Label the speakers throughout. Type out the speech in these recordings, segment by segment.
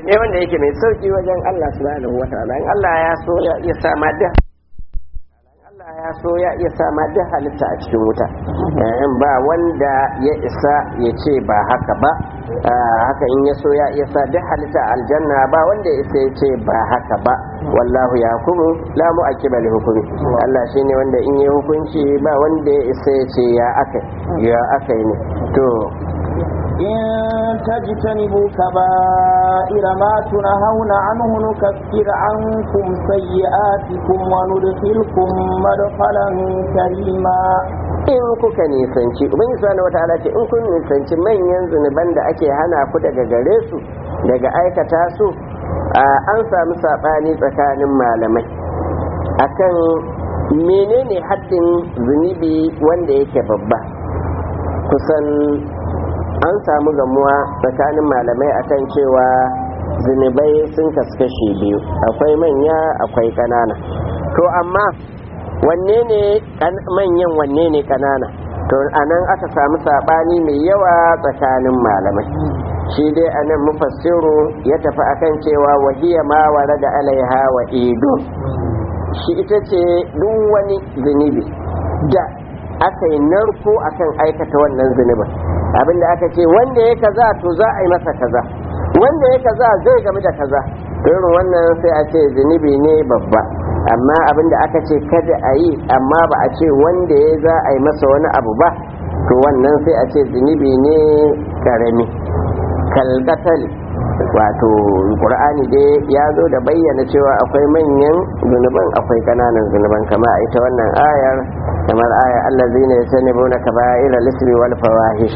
Speaker 1: ne wanda yake mai sauki wajen Allah subhanahu wa ta'ala in Allah ya so ya iya sa ma duk Allah ya so ya iya sa ma duk halitta a cikin wuta in ba wanda ya isa ya ce ba haka ba haka in ya so ya iya sa duk halitta a aljanna ba wanda ya isa ya ce ba haka ba wallahu ya hukumu la mu'aqqiba li hukumi Allah shine wanda in ya hukunci ba wanda ya isa ya ce ya akai ya akai ne to
Speaker 2: إن تجتنبوا كبائر ما تنهون عنه نكفر عنكم سيئاتكم وندخلكم مدخلا كريما
Speaker 1: in kuka nisanci ubangiji subhanahu wataala ce in kun nisanci manyan zunuban da ake hana ku daga gare su daga aikata su an samu saɓani tsakanin malamai akan menene haddin zunubi wanda yake babba kusan an samu gamuwa tsakanin malamai akan cewa zunubai sun kaskashe biyu akwai manya akwai ƙanana to amma wanne ne manyan wanne ne ƙanana to anan aka samu saɓani mai yawa tsakanin malamai shi dai anan mufassiru ya tafi akan cewa wahiya ma ware da alaiha wa ido shi ita ce duk wani zunubi da aka yi narko akan aikata wannan zunubin abinda aka ce wanda ya kaza to za a yi masa kaza wanda ya kaza zai game da kaza irin wannan sai a ce zunubi ne babba amma abinda aka ce kada a yi amma ba a ce wanda ya za a yi masa wani abu ba to wannan sai a ce zunubi ne karami kalkatal wato qur'ani dai ya zo da bayyana cewa akwai manyan zunuban akwai kananan zunuban kama a ita wannan ayar kamar aya allazina yasanibuna kaba'ira lismi wal fawahish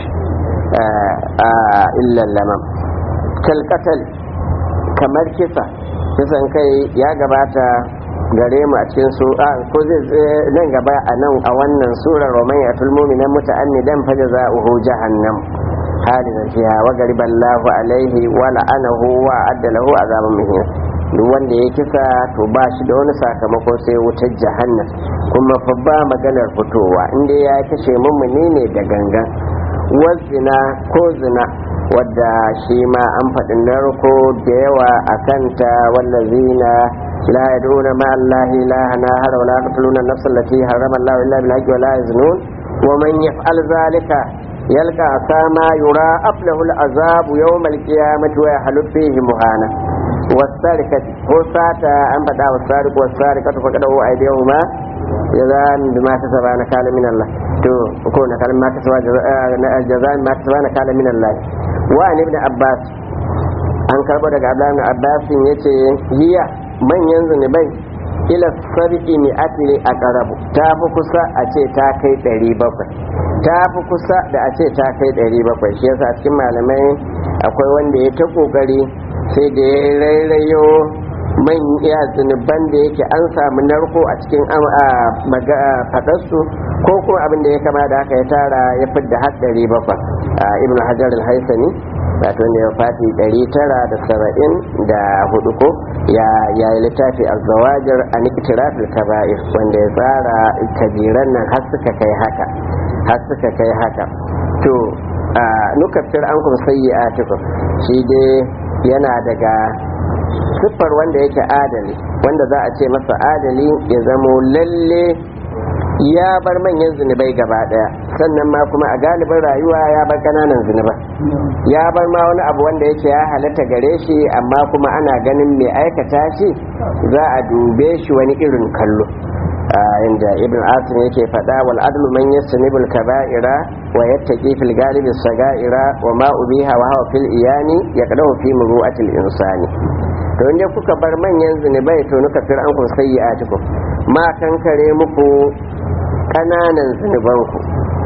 Speaker 1: illa lamam kalkatal kamar kisa kisan kai ya gabata gare mu a cikin su a ko zai nan gaba a nan a wannan surar roman ya tulmu minan muta'ammidan fa jaza'uhu jahannam halidan fiha wa gariballahu alaihi wa la'anahu wa adda lahu azaban muhin duk wanda ya kisa to ba shi da wani sakamako sai wutar jahannam kuma fa ba maganar fitowa inda ya kashe mummuni ne da gangan wazina ko zina wadda shi ma an faɗi narko da yawa a kanta wallazina لا يدعون مع الله إلها آخر ولا يقتلون النفس التي حرم الله إلا بالحق ولا يزنون ومن يفعل ذلك يلقى أساما يراءف له العذاب يوم القيامة ويحلف فيه مهانا والسارقة هو ساتا أن بدأ والسارق والسارقة فقده أيديهما جزاء بما كسبا نكال من الله تو كون نكال ما كسبا جزاء ما كسبا نكال من الله وعن ابن عباس an karbo daga abdullahi abbasin yace hiya manyan zunubai ila sarki mi atli a karabu ta fi kusa a ce ta kai ɗari bakwai ta fi kusa da a ce ta kai ɗari bakwai shi yasa cikin malamai akwai wanda ya ta ƙoƙari sai da ya rairayo man iya zunuban da yake an samu narko a cikin faɗarsu ko kuma abin da ya kama da haka ya tara ya fidda har ɗari bakwai ibn hajar al-haisani wato ne ya fati 974 ko ya yi littafi a zawajar a nikitirafil kaba'ir wanda ya tsara kabiran nan har suka kai haka har suka kai haka to nukafir an kuma sayi a shi dai yana daga siffar wanda yake adali wanda za a ce masa adali ya zamo lalle ya bar manyan zunubai gaba daya sannan ma kuma a galibin rayuwa ya bar kananan zunubai ya bar ma wani abu wanda yake ya halatta gare shi amma kuma ana ganin mai aikata shi za a dube shi wani irin kallo inda ibn asim yake faɗa wal adlu man yastanibul kaba'ira wa yattaqi fil galibi sagaira wa ma ubiha wa hawa fil iyani yaqdahu fi muru'atil insani to inda kuka bar manyan zunubai to nuka fir an kun sayyi'atikum ma kankare muku kananan zunubanku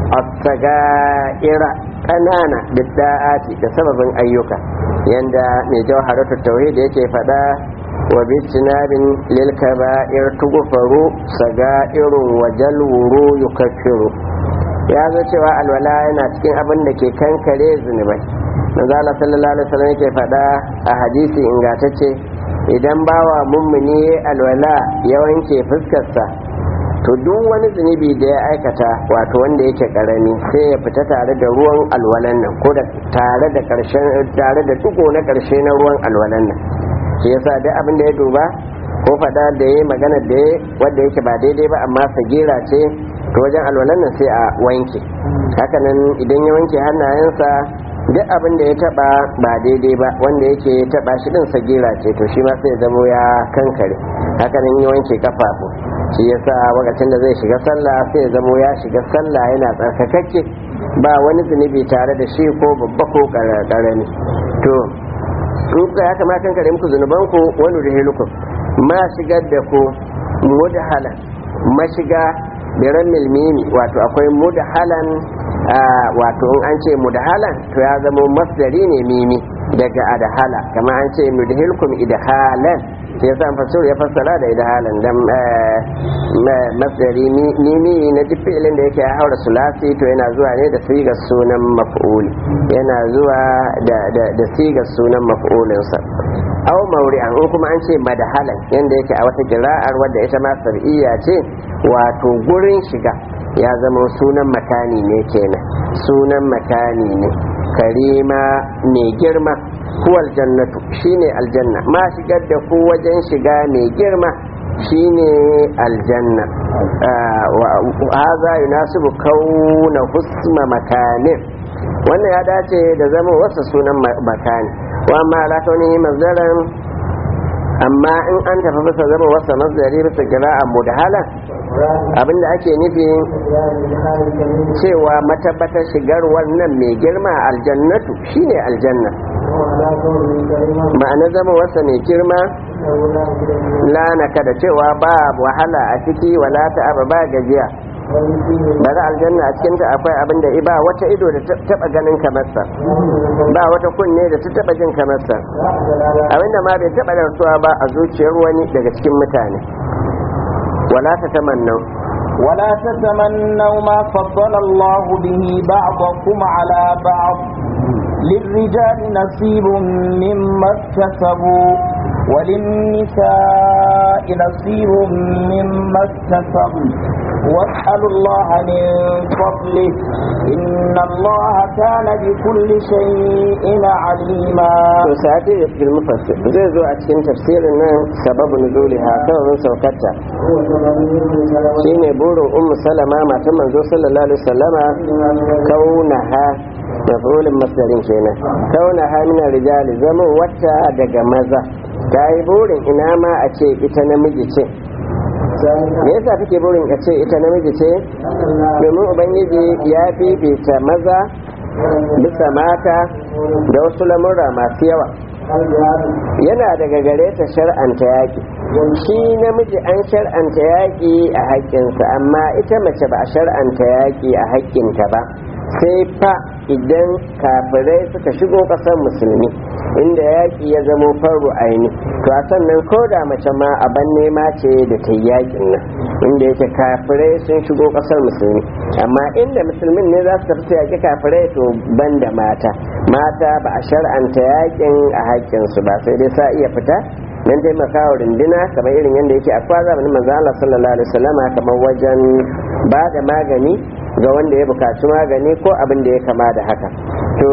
Speaker 1: as-sagaira kanana bidda'ati da sababin ayyuka yanda mai jawharatu tauhid yake faɗa wa bitinabin lil kaba'ir tughfaru sagairun wa jalwuru yukaffiru ya zo cewa alwala yana cikin abin da ke kankare zunubai manzo Allah sallallahu alaihi wasallam yake faɗa a hadisi ingantacce idan bawa mummuni alwala ya wanke fuskarsa to duk wani zunubi da ya aikata wato wanda yake karami sai ya fita tare da ruwan alwalan nan ko da tare da karshen tare da dugo na karshe na ruwan alwalan nan shi yasa duk abin da ya duba ko fada da ya magana da ya wanda yake ba daidai ba amma sagira ce to wajen alwalan nan sai a wanke hakanan idan ya wanke hannayensa duk abin da ya taba ba daidai ba wanda yake taba shi din sagira ce to shi ma sai zamo ya kankare hakanan ya wanke kafafu shi yasa lokacin da zai shiga sallah sai zamo ya shiga sallah yana tsarkakakke ba wani zunubi tare da shi ko babba ko karami to in ka ya kamata kankare muku zunubanku wani rihilukum ma shigar da ku mudhalan mashiga biran milmimi wato akwai mudhalan wato in an ce mudhalan to ya zama masdari ne mimi daga adhala kamar an ce mudhilkum idhalan sai yasa fasir ya fassara da idhalan dan masdari mimi na duk fi'ilin da yake ya haura sulasi to yana zuwa ne da sigar sunan maf'ul yana zuwa da da sigar sunan maf'ulinsa aw mauri'an in kuma an ce madahalan yanda yake a wata kira'ar wadda ita ma sar'iyya ce wato gurin shiga ya zama sunan makani ne kenan sunan makani ne karima mai girma huwal jannatu shine aljanna ma shigar da ku wajen shiga mai girma shine aljanna haza yunasibu kauna husma makanin wannan ya dace da zama wasa sunan makani wa ma la kaunihi mazdaran amma in an tafi bisa zama wasa mazdari bisa kira'a mudhala abinda ake nufi cewa matabbatar shigar wannan mai girma aljannatu shine aljanna ma'ana zama wasa mai girma lanaka da cewa ba wahala a ciki wala ta'aba ba gajiya bari aljanna a cikinta akwai abin da ba wata ido da taba ganin kamarsa ba wata kunne da ta taba jin kamarsa abinda ma bai taba rasuwa ba a zuciyar wani daga cikin mutane wala ta tamannau
Speaker 2: ولا تتمنوا ما فضل الله به بعضكم على بعض للرجال نصيب مما اكتسبوا وللنساء نصيب مما اكتسبن واسألوا الله من فضله إن الله كان بكل شيء عليما
Speaker 1: وسأتي في المفسر زي زو أتكين تفسير سبب نزولها سبب سوكتها shine burin ummu salama matan manzo sallallahu alaihi wasallama kaunaha mafulin masdarin kenan kaunaha min rijali zama wata daga maza ta yi burin ina ma a ce ita namiji ce me yasa kake burin a ce ita namiji ce domin ubangiji ya fifita maza bisa mata da wasu lamurra masu yawa yana daga gare ta shar'anta yaƙi shi namiji an shar'anta yaƙi a haƙƙinsa amma ita mace ba a shar'anta yaƙi a haƙƙinta ba sai fa idan kafirai suka shigo ƙasar musulmi inda yaƙi ya zamo faru aini to a sannan ko da mace ma aban nema ce da ta yaƙin nan inda yake kafirai sun shigo ƙasar musulmi amma inda musulmin ne za su tafi su yaƙi kafirai to ban da mata mata ba a shar'anta yaƙin a haƙƙinsu ba sai dai sa iya fita don taimakawa runduna kamar irin yadda yake akwai zamanin manzo Allah sallallahu alaihi wasallama kamar wajen ba da magani ga wanda ya bukaci magani ko abin da ya kama da haka to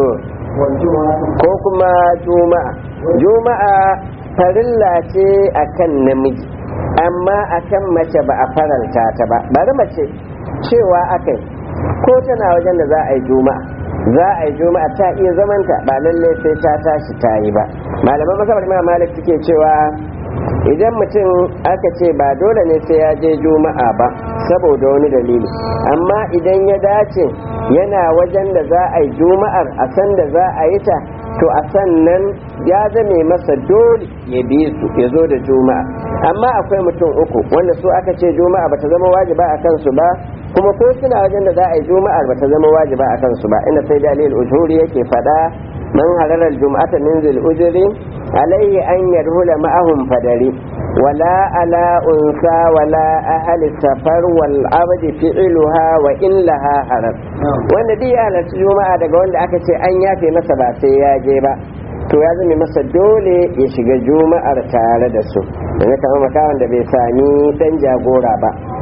Speaker 1: ko kuma juma'a juma'a farilla ce akan namiji amma akan mace ba a faranta ta ba bari mace cewa akai ko tana wajen da za a yi juma'a za a yi juma'a ta iya zamanta ba lallai sai ta tashi ta yi ba malaman masabar imam malik suke cewa idan mutum aka ce ba dole ne sai ya je juma'a ba saboda wani dalili amma idan ya dace yana wajen da za a yi juma'ar a san da za a yi ta to a sannan ya zame masa dole ya bi su ya zo da juma'a amma akwai mutum uku wanda su aka ce juma'a bata zama wajiba a kansu ba kuma ko suna wajen da za a yi juma'ar bata zama wajiba a kansu ba inda sai dalil ujuri yake faɗa man halalar juma'ata min zil ujuri alaihi an yadhula ma'ahum fadari wala ala unsa wala ahli safar wal abdi fi'luha wa illaha haram wanda duk ya halarci juma'a daga wanda aka ce an yafe masa ba sai ya je ba to ya zame masa dole ya shiga juma'ar tare da su da kamar makawan da bai sami dan jagora ba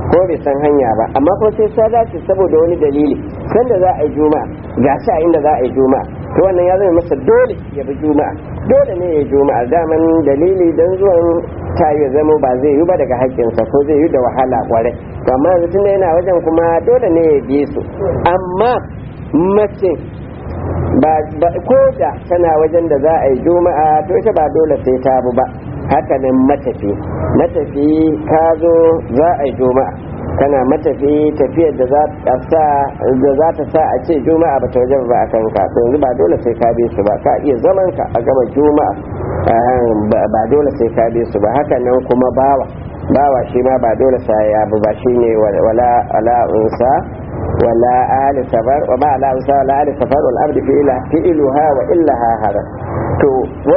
Speaker 1: ko bai san hanya ba amma kuma sai ta dace saboda wani dalili sanda za a yi juma'a ga shi a inda za a yi juma'a to wannan ya zama masa dole ya bi juma'a dole ne ya juma'a daman dalili dan zuwan ta ya zama ba zai yi ba daga haƙƙinsa ko zai yi da wahala kwarai to amma yanzu tunda yana wajen kuma dole ne ya bi su amma mace ba ko da tana wajen da za a yi juma'a to ita ba dole sai ta bu ba hakanan matafi matafi ka zo za a yi juma'a kana matafi tafiyar da za ta sa da za ta sa a ce juma'a ba ta wajen ba a kanka to yanzu ba dole sai ka bi su ba ka iya zaman ka a gama juma'a ba dole sai ka bi su ba hakanan kuma bawa bawa shi ma ba dole sai ya bi ba shine wala ala unsa ولا آل سفر وما لا أنسى ولا آل سفر والأرض فإلها فإلها وإلها هذا to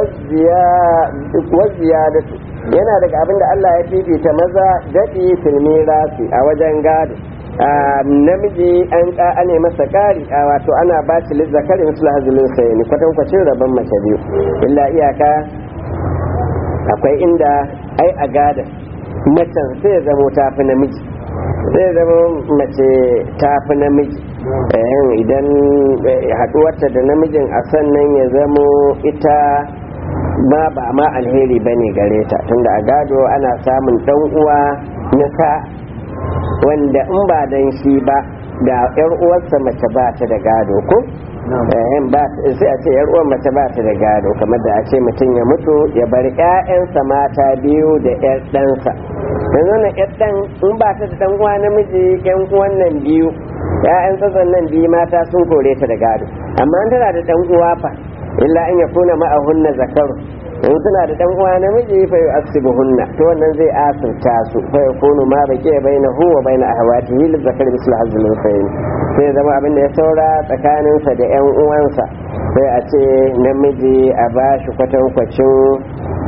Speaker 1: waziyadatu yana daga abin da Allah ya fifita maza daɗi filmi rasi a wajen gado namiji an ane masa ƙari a wato ana ba shi lizzakari musu lahazulun sayani kwatankwacin rabon mace biyu illa iyaka akwai inda ai a gada macen sai ya zamo tafi namiji zai zama mace ta fi namiji idan haduwarta da namijin a sannan ya zamo ita ma ba ma alheri ba ne gare ta tunda a gado ana samun dan uwa na ta wanda in ba dan shi ba da yar uwarsa mace ba ta da gado ko sai a ce yar uwar mace ba ta da gado kamar da a ce mutum ya mutu ya bar 'ya'yansa mata biyu da 'yar ɗansa yanzu na yar dan in ba ta da dan uwa namiji yan uwan nan biyu ya'yan tsatson nan biyu mata sun kore ta da gado amma an tana da dan uwa fa illa an yakuna ma'ahunna zakaru in suna da dan uwa namiji fa yu'assibuhunna to wannan zai asirta su fa yakunu ma baqiya bainahu wa bain ahwatihi lil zakari mislu hazzil unsayin sai zama abin da ya saura tsakaninsa da yan uwansa sai a ce namiji a bashi kwatankwacin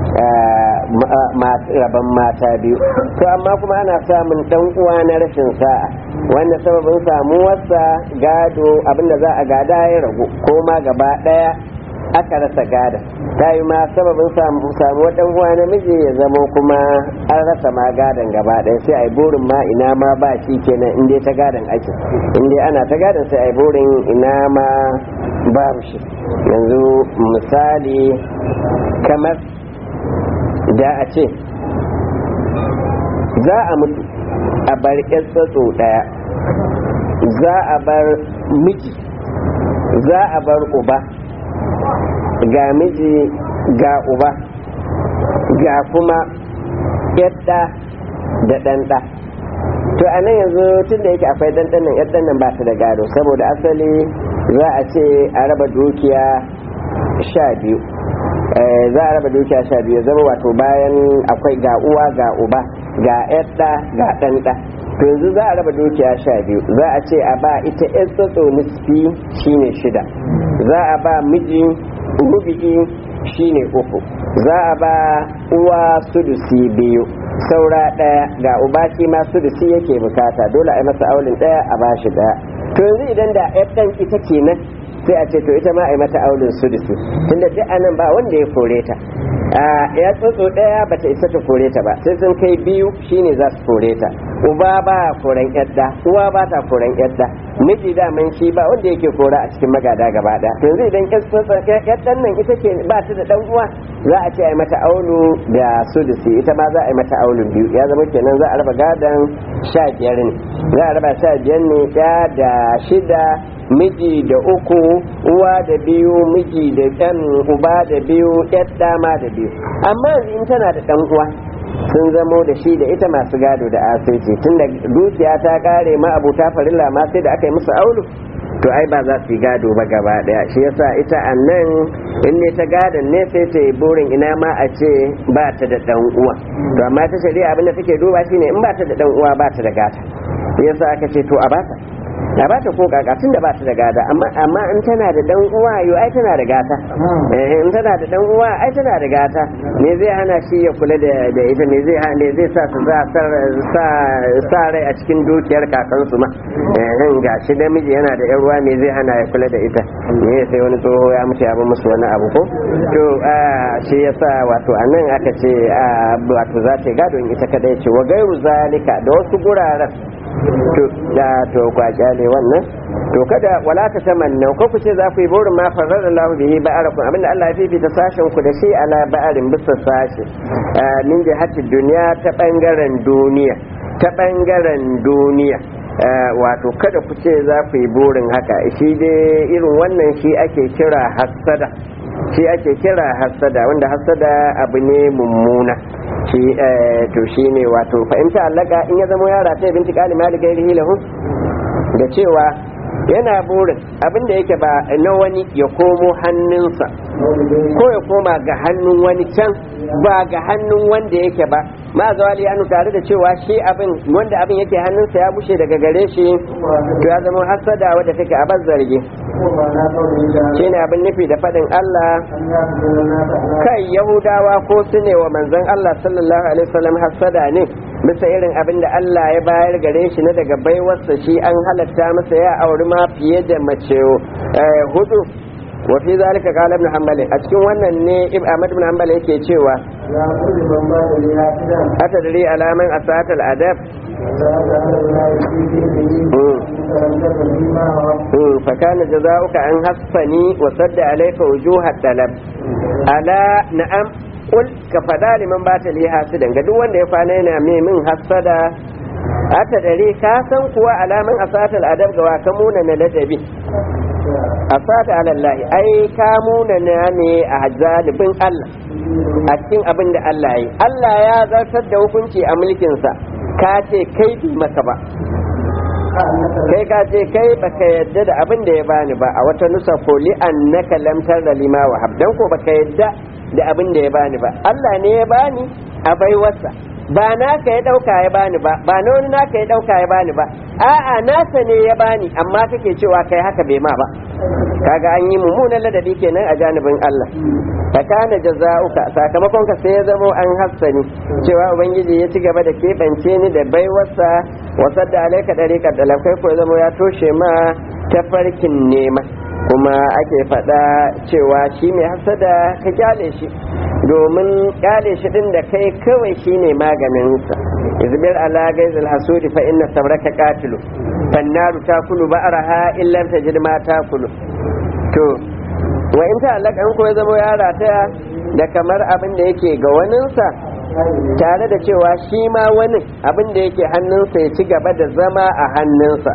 Speaker 1: rabon mata biyu to amma kuma ana samun dan uwa na rashin sa'a wanda sababin samuwarsa gado abinda za a gada ya ragu ko ma gaba daya aka rasa gada ta yi ma sababin samuwar dan uwa namiji ya zamo kuma an rasa ma gadon gaba daya sai a yi burin ma ina ma ba shi kenan inda ta gadon ake inda ana ta gadon sai a yi burin ina ma babu shi yanzu misali kamar da a ce za a mutu a bar tsatso ɗaya za a bar miji za a bar uba ga miji ga uba ga kuma yadda da ɗanɗa to a nan yanzu tun da yake akwai ɗanɗan nan yadda nan ba ta da gado saboda asali za a ce a raba dukiya sha biyu za a raba dukiya sha biyu zama wato bayan akwai ga uwa ga uba ga yadda ga ɗanɗa to yanzu za a raba dukiya sha biyu za a ce a ba ita yan tsotso nisfi shine shida za a ba miji rubi'i shine uku za a ba uwa sudusi biyu saura ɗaya ga uba shi ma sudusi yake bukata dole a yi masa aulin ɗaya a bashi ɗaya to yanzu idan da ɗan ita kenan sai a ce to ita ma a yi mata aulin sudusi tunda duk anan ba wanda ya kore ta ya tsotso ɗaya ba ta isa ta kore ta ba sai sun kai biyu shine za su kore ta uba ba koren yadda uwa ba ta koren yadda miji daman shi ba wanda yake kora a cikin magada gaba ɗaya to yanzu idan yaddan nan ita ce ba ta da ɗan uwa za a ce a yi mata aulu da sudusi ita ma za a yi mata aulun biyu ya zama kenan za a raba gadon sha biyar ne za a raba sha biyar ne ya da shida miji da uku uwa da biyu miji da ɗan uba da biyu yadda ma da biyu amma in tana da ɗan uwa sun zamo da shi da ita masu gado da asirci tun da dukiya ta kare ma abuta farilla ma sai da aka yi musu aulu to ai ba za su yi gado ba gaba daya shi yasa ita a nan in ne ta gadon ne sai ta yi burin ina ma a ce ba ta da dan uwa to amma ta shari'a abin da take duba shine in ba ta da dan uwa ba ta da gata yasa aka ce to a bata a ba ta ko kaka tunda ba ta da gada amma amma in tana da dan uwa yo ai tana da gata eh in tana da dan uwa ai tana da gata me zai hana shi ya kula da da ita me zai hana zai sa su za sa sa rai a cikin dukiyar kakansu ma eh ga shi namiji yana da yan uwa me zai hana ya kula da ita me sai wani tsoho ya mutu ya ba musu wani abu ko to shi yasa wato anan aka ce wato za ta gado in ita kadai ce wa gairu zalika da wasu guraren to da to kwaja ne wannan to kada wala ta tamanna ko ku ce za ku yi burin ma farar Allah bihi ba'arakum abinda Allah ya fifita sashen ku da shi ala ba'arin bisa sashi min jihatin duniya ta bangaren duniya ta bangaren duniya wato kada ku ce za ku yi burin haka shi dai irin wannan shi ake kira hassada shi ake kira hassada wanda hassada abu ne mummuna shi to shi ne wato fahimta allaka in ya zama yara ta binti kali mali gairi lahu da cewa yana burin abin da yake ba na wani ya komo hannunsa ko ya koma ga hannun wani can ba ga hannun wanda yake ba ma zawali anu tare da cewa shi abin wanda abin yake hannunsa ya bushe daga gare shi to ya zama hasada wadda take a zargi shi ne abin nufi da faɗin Allah kai yahudawa ko su ne wa manzon Allah sallallahu alaihi wasallam hasada ne bisa irin abin da Allah ya bayar gare shi na daga baiwarsa shi an halatta masa ya auri ma fiye da mace hudu wa fi zalika qala ibn hanbal a cikin wannan ne ibn ahmad ibn hanbal yake cewa atadri alaman asatal adab فكان جزاؤك أن حصني وصد عليك وجوه الطلب ألا نعم قل كفدا لمن بات لي حاسدا ga duk wanda ya kwana yana mai min hasada ata dare ka san kuwa alaman asatal adab ga wa kamuna na ladabi asata ala ai kamuna na ne a hajjalibin Allah a cikin abin da Allah yi Allah ya zartar da hukunci a mulkinsa ka ce kai bi maka ba kai ka ce kai baka yadda da abin da ya bani ba a wata nusa ko li annaka lam tarda lima wa habdan ko baka yadda da abin da ya bani ba Allah ne ya bani a baiwarsa ba naka ya dauka ya bani ba ba na wani naka ya dauka ya bani ba a'a nasa ne ya bani amma kake cewa kai haka bai ma ba kaga an yi mummunan ladabi kenan a janibin Allah fa kana jaza'uka sakamakon ka sai ya zamo an hassani cewa ubangiji ya ci gaba da keɓance ni da baiwarsa wasar da alaika dariƙar da lafai ko zamo ya toshe ma tafarkin nema kuma ake faɗa cewa shi mai hasada ka kyale shi domin kyale shi din da kai kawai shine maganinsa izbir ala gaizil hasudi fa inna sabraka qatilu fannaru takulu ba'raha illa tajid ma takulu to wa in ta'allaka in ko ya zama ya rataya da kamar abin da yake ga waninsa tare da cewa shi ma wani abin da yake hannunsa ya ci gaba da zama a hannunsa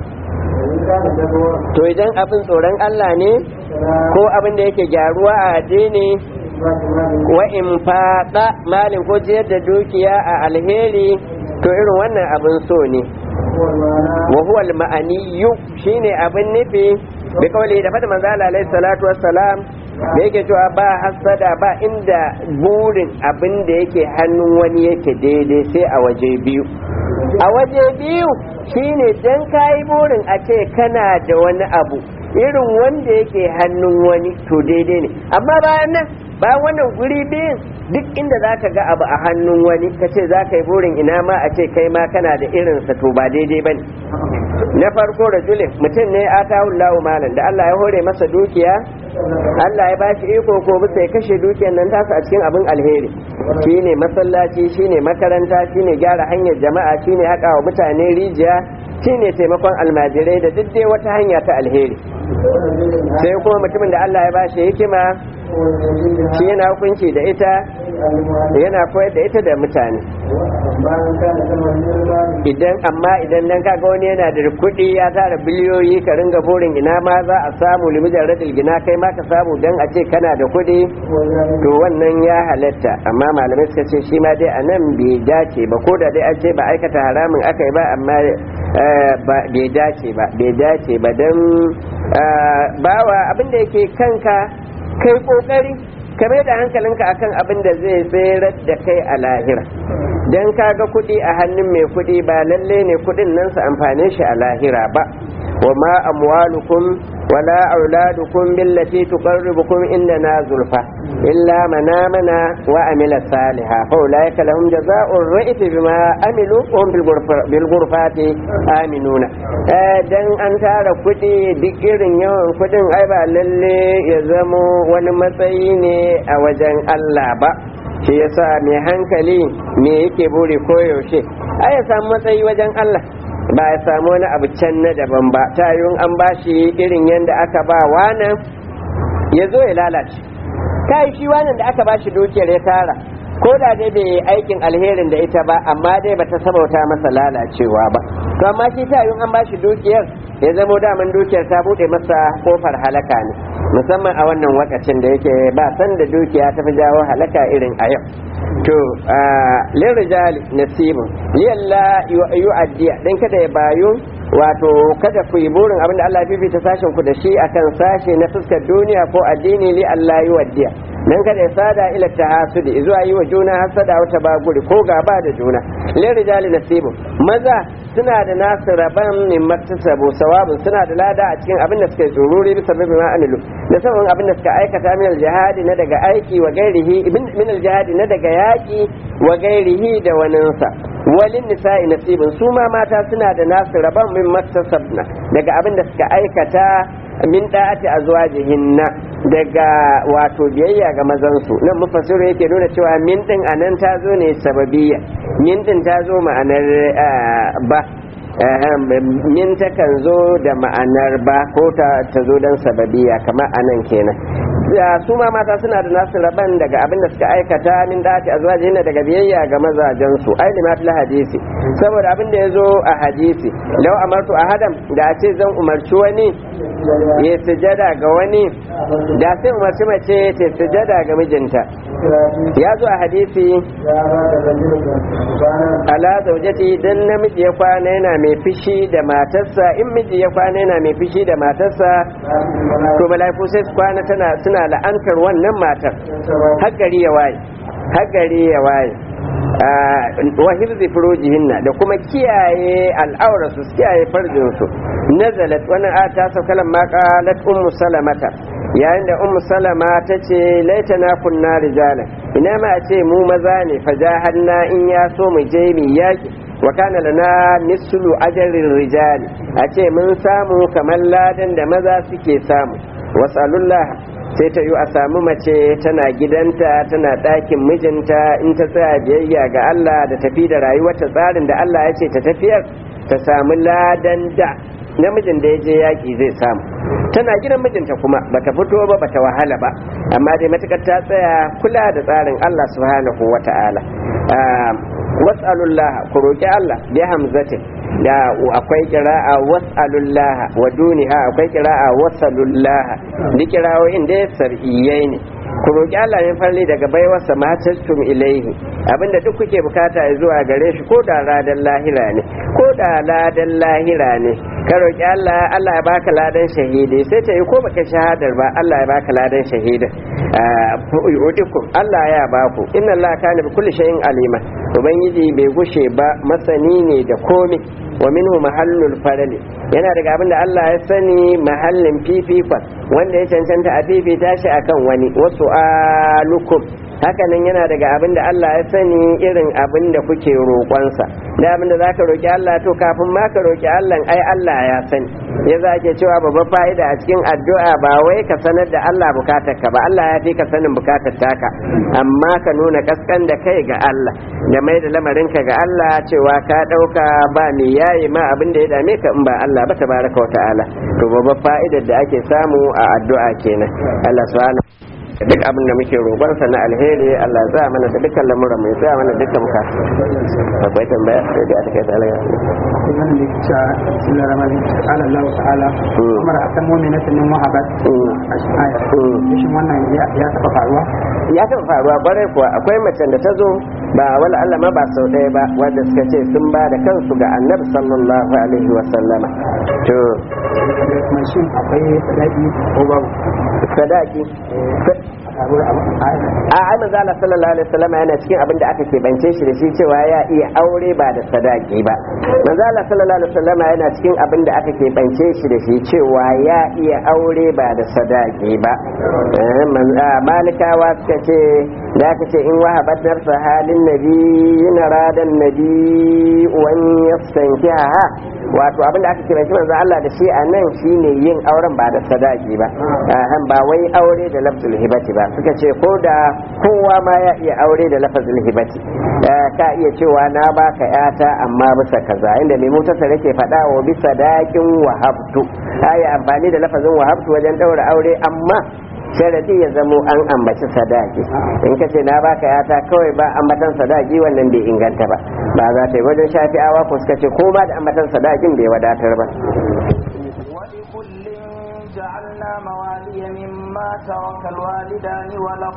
Speaker 1: to idan abin tsoron Allah ne ko abin da yake gyaruwa a addini wa in faɗa malin ko jiyar da dukiya a alheri to irin wannan abin so ne wa huwa al-ma'aniyu shine abin nufi bi kawai da fada manzo Allah alaihi salatu wassalam da yake cewa ba hasada ba inda burin abin da yake hannun wani yake daidai sai a waje biyu a waje biyu shine dan kayi burin a ce kana da wani abu irin wanda yake hannun wani to daidai ne amma bayan nan bayan wannan guri biyun duk inda za ka ga abu a hannun wani ka ce za ka yi burin ina ma a ce kai ma kana da irinsa to ba daidai ba ne na farko rajulin mutum ne a tawun lawo malam da Allah ya hore masa dukiya Allah ya ba shi iko ko bisa ya kashe dukiyar nan tasa a cikin abin alheri shine masallaci shine makaranta shine gyara hanyar jama'a shine haƙa wa mutane rijiya shine taimakon almajirai da duk dai wata hanya ta alheri sai kuma mutumin da Allah ya ba shi hikima shi yana hukunci da ita yana koyar da ita da mutane idan amma idan nan kaga wani yana da kuɗi ya tara biliyoyi ka ringa burin ina ma za a samu limijar radil gina kai ma ka samu dan a ce kana da kuɗi to wannan ya halatta amma malamai suka ce shi ma dai a nan bai dace ba ko da dai an ce ba aikata haramin aka yi ba amma bai dace ba bai dace ba don bawa abin da yake kanka kai kokari ka mai da hankalinka akan abin da zai tserar da kai a lahira don ka ga kuɗi a hannun mai kuɗi ba lalle ne kuɗin nan su amfane shi a lahira ba wa ma amwalukum wala auladukum billati tuqarribukum indana zulfa illa man amana wa amila salihan fa ulaika lahum jazaa'ur ra'iti bima amilu wa hum bil ghurfati aminuna dan an tara kuɗi duk irin yawan kuɗin ai ba lalle ya zamo wani matsayi ne a wajen Allah ba shi yasa mai hankali me yake buri koyaushe ai ya samu matsayi wajen Allah ba ya samu wani abu can na daban ba ta an bashi irin yadda aka ba wanan ya zo ya lalace ta yi shi wanan da aka bashi dukiyar ya tara ko da dai bai aikin alherin da ita ba amma dai ba ta sabauta masa lalacewa ba to amma shi ta an bashi dukiyar ya zamo daman dukiyar ta bude masa kofar halaka ne musamman a wannan wakacin da yake ba san da dukiya ta fi jawo halaka irin a yau to lirijali nasibun liyalla yu'addiya dan kada ya bayu wato kada ku yi burin abinda Allah ya fifita sashen ku da shi akan sashe na fuskar duniya ko addini li Allah yu'addiya dan kada ya sada ila tahasudi zuwa yi wa juna hasada wata baguri ko gaba da juna lirijali nasibun maza suna da nasu rabon min maktasabu sawabin suna da lada a cikin abin da suka yi tsururi bisa bibi ma amilu da sabon abin da suka aikata min aljihadi na daga aiki wa gairihi min aljihadi na daga yaki wa gairihi da waninsa walin nisa'i nasibin su ma mata suna da nasu rabon min maktasabna daga abin da suka aikata min da'ati azwajihinna daga wato biyayya ga mazansu nan mufassiru yake nuna cewa min din anan ta zo ne sababiyya min din ta zo ma'anar ba min takan zo da ma'anar ba ko ta zo don sababiya kamar anan kenan su ma mata suna da nasu raban daga abin da suka aikata min dati a zuwa daga biyayya ga mazajensu ai lima fil hadisi saboda abin da ya zo a hadisi lau amartu ahadam da a ce zan umarci wani ya sujada ga wani da sai umarci mace ta sujada ga mijinta ya zo a hadisi ala zaujati dan namiji ya kwana yana mai fishi da matarsa in miji ya kwana yana mai fishi da matarsa to malaiku sai su kwana tana suna la'antar wannan matar har gari ya waye har gari ya waye wa hifzi furujihinna da kuma kiyaye al'aurarsu su kiyaye farjinsu nazalat wannan a ta saukalan ma qalat ummu salamata yayin da ummu salama ta ce laitana kunna rijala ina ma a ce mu maza ne fajahanna in ya so mu je mu yaki wa kana lana mislu ajrin rijali a ce mun samu kamar ladan da maza suke samu wasalullah sai ta yi a samu mace tana gidanta tana ɗakin mijinta in ta tsaya biyayya ga Allah da tafi da rayuwarta tsarin da Allah ya ce ta tafiyar ta samu ladan da namijin da ya je yaƙi zai samu tana gidan mijinta kuma bata fito ba bata wahala ba amma dai matukar ta tsaya kula da tsarin Allah subhanahu wa ta'ala was'alullah ku roki Allah bi hamzatin da akwai kira'a was'alullah wa duniha akwai kira'a wasalullah ni kirawoyin da sar'iyai ne ku roki Allah ne farli daga baiwarsa ma tastum ilaihi abinda duk kuke bukata zuwa gare shi ko da ladan lahira ne ko da ladan lahira ne ka roki Allah Allah ya baka ladan shahidi sai ta yi ko baka shahadar ba Allah ya baka ladan shahidin yu'tikum Allah ya baku inna Allah kana bi kulli shay'in alima ubangiji bai gushe ba masani ne da komai wa minhu mahallul farali yana daga abin da Allah ya sani mahallin fifikon wanda ya cancanta a fifita shi akan wani wasu alukum hakanan yana daga abin da Allah ya sani irin abin da kuke roƙonsa da abin da za ka roƙi Allah to kafin ma ka roƙi Allah ai Allah ya sani ya za ke cewa babban fa'ida a cikin addu'a ba wai ka sanar da Allah bukatar ka ba Allah ya fi ka sanin bukatar taka amma ka nuna kaskan da kai ga Allah da mai da lamarin ka ga Allah cewa ka ɗauka ba mai yayi ma abin da ya dame ka in ba Allah ba tabaraka wa ta'ala to babban fa'idar da ake samu a addu'a kenan Allah subhanahu duk abin da muke roƙonsa na alheri Allah za mana da dukkan lamuran mai za mana dukkan muka akwai tambaya sai da aka kai ta alaga
Speaker 3: wannan da ke cewa bismillah rahman ta'ala Allah ta'ala kuma da akan mu'minatin min wahabat a shi aya shin wannan ya taɓa faruwa
Speaker 1: ya taɓa faruwa kwarai kuwa akwai macen da ta zo ba wala Allah ma ba sau ɗaya ba wanda suka ce sun ba da kansu ga annabi sallallahu alaihi wa sallama to
Speaker 3: kuma shin akwai sadaki ko babu
Speaker 1: sadaki
Speaker 3: a
Speaker 1: a ai manzo Allah sallallahu alaihi wasallam yana cikin abin da aka keɓance shi da shi cewa ya iya aure ba da sadaki ba manzo Allah sallallahu alaihi wasallam yana cikin abin da aka keɓance shi da shi cewa ya iya aure ba da sadaki ba Eh, man- ah, malikawa suka ce da aka ce in wahabat nafsa halin nabi yana radan nabi wan yastankiha wato abin da aka keɓance manzo Allah da shi a nan shine yin auren ba da sadaki ba Ahan, ba wai aure da lafzul hibati ba suka ce ko da kowa ma ya iya aure da lafzul hibati Eh, ka iya cewa na baka yata amma bisa kaza inda mai mutasar yake faɗa wa bisa dakin wahabtu yi amfani da lafazin wahabtu wajen ɗaura aure amma sharadi ya zamo an ambaci sadaki in ka ce na baka yata kawai ba ambatan sadaki wannan bai inganta ba ba za ta yi wajen shafi'awa ko suka ce ko ba da ambatan sadakin bai wadatar ba
Speaker 2: ولكل جعلنا موالي مما ترك الوالدان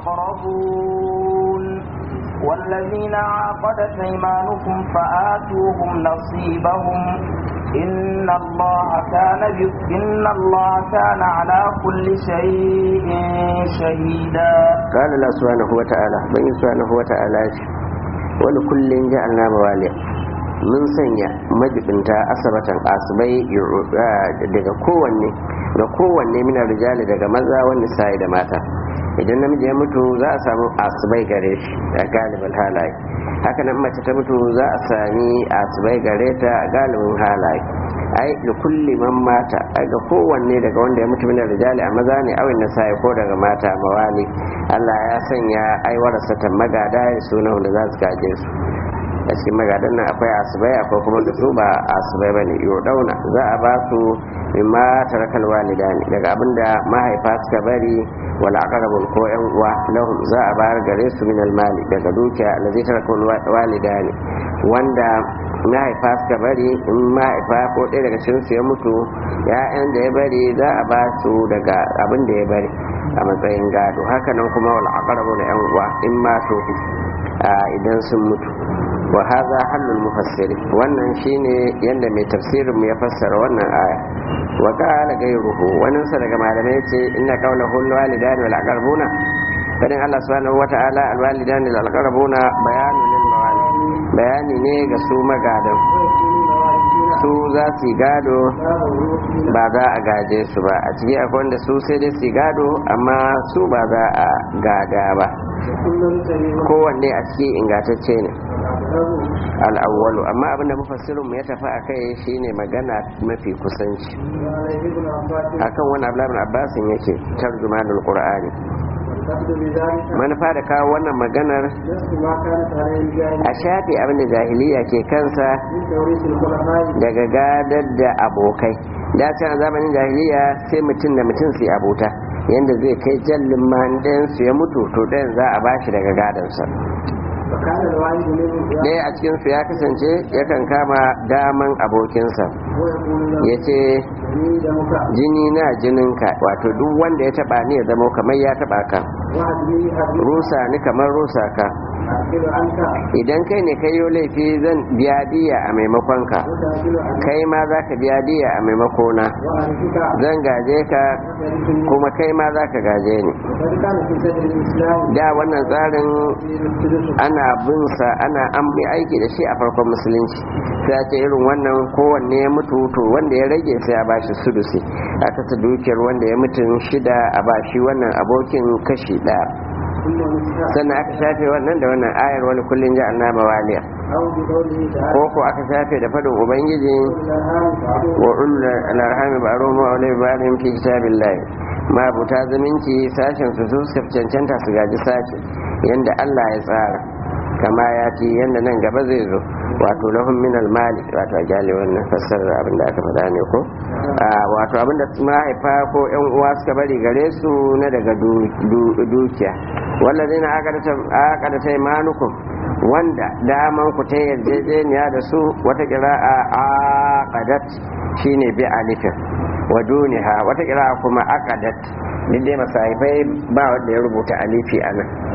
Speaker 2: والأقربون والذين عقدت أيمانكم فآتوهم نصيبهم إن الله كان ب- إن الله كان على كل شيء شهيدا
Speaker 1: قال الله سبحانه وتعالى بني سبحانه وتعالى wani kullum ja'alna mawaliya mun sanya majibinta asabatan asibai daga kowanne ga kowanne minar rijali daga maza wani sa'i da mata idan namiji ya mutu za a samu asibai gare shi a galibin halaye haka nan mace ta mutu za a sami asibai gare ta a galibin halaye ai da kulli man mata ai ga kowanne daga wanda ya mutu minar rijali a maza ne awin sa'i ko daga mata mawali Allah ya sanya ai warasa ta magada ya suna wanda za su gaje su a cikin magadan nan akwai asibai akwai kuma da su ba asibai bane dauna za a ba su mimma tarakal walidani daga abinda mahaifa suka bari wal aqrabun ko yan uwa lahum za a bayar gare su min al mali daga dukiya allazi tarakal walidani wanda mahaifa suka bari in mahaifa ko ɗaya daga cikin su ya mutu ya'yan da ya bari za a ba su daga abin da ya bari a matsayin gado haka nan kuma wal aqrabu da yan uwa in ma so idan sun mutu wa hadha halul mufassiri wannan shine yanda mai tafsirin mu ya fassara wannan aya wa qala ghayruhu wannan sa daga malamai yace inna qawlahu al walidani wal aqrabuna fadin Allah subhanahu wa ta'ala al walidani wal aqrabuna bayanun lil mawali bayani ne ga su magadan su za su yi gado ba za a gaje su ba a ciki akwai wanda su sai dai su yi gado amma su ba za a gada ba kowanne a ciki ingantacce ne al'awwalu amma abinda mufassirin mu ya tafi a kai shine magana mafi kusanci akan wani abdullahi abbasin yake tarjumanul qur'ani manufa da kawo wannan maganar a shafi abinda jahiliya ke kansa daga gadar da abokai da can a zamanin jahiliya sai mutum da mutum su abota yadda zai kai jallin man su ya mutu to ɗayan za a bashi daga gadansa ɗaya a cikinsu ya kasance yakan kama daman abokinsa ya ce jini na jininka wato duk wanda ya taba ni ya zama kamar ya taba ka rusa ni kamar rusa ka idan kai ne kai laifi zan biya diya a maimakon ka kai ma za ka biya diya a maimakona zan gaje ka kuma kai ma za ka gaje ni da wannan tsarin ana bin sa ana an bi aiki da shi a farkon musulunci sai a ce irin wannan kowanne ya mutu to wanda ya rage sai a bashi sudusi aka ta dukiyar wanda ya mutu shida a bashi wannan abokin kashi daya sannan aka shafe wannan da wannan ayar wani kullum ji annaba mawaliya ko ko aka shafe da fadin ubangiji wa ulul alarhami ba'rum wa ulul ba'rum fi kitabillah ma buta zaminci sashen su su cancanta su gaji sashi yanda Allah ya tsara kama ya ci yanda nan gaba zai zo wato lahum min mali wato a gyale wannan fassarar abin da aka faɗa ne ko wato abin da mahaifa ko yan uwa suka bari gare su na daga dukiya wallazina aqada taymanukum wanda daman ku ta yarjejeniya da su wata kira'a aqadat shine bi alifin wa duniha wata kira'a kuma aqadat duk dai masahibai ba wanda ya rubuta alifi a nan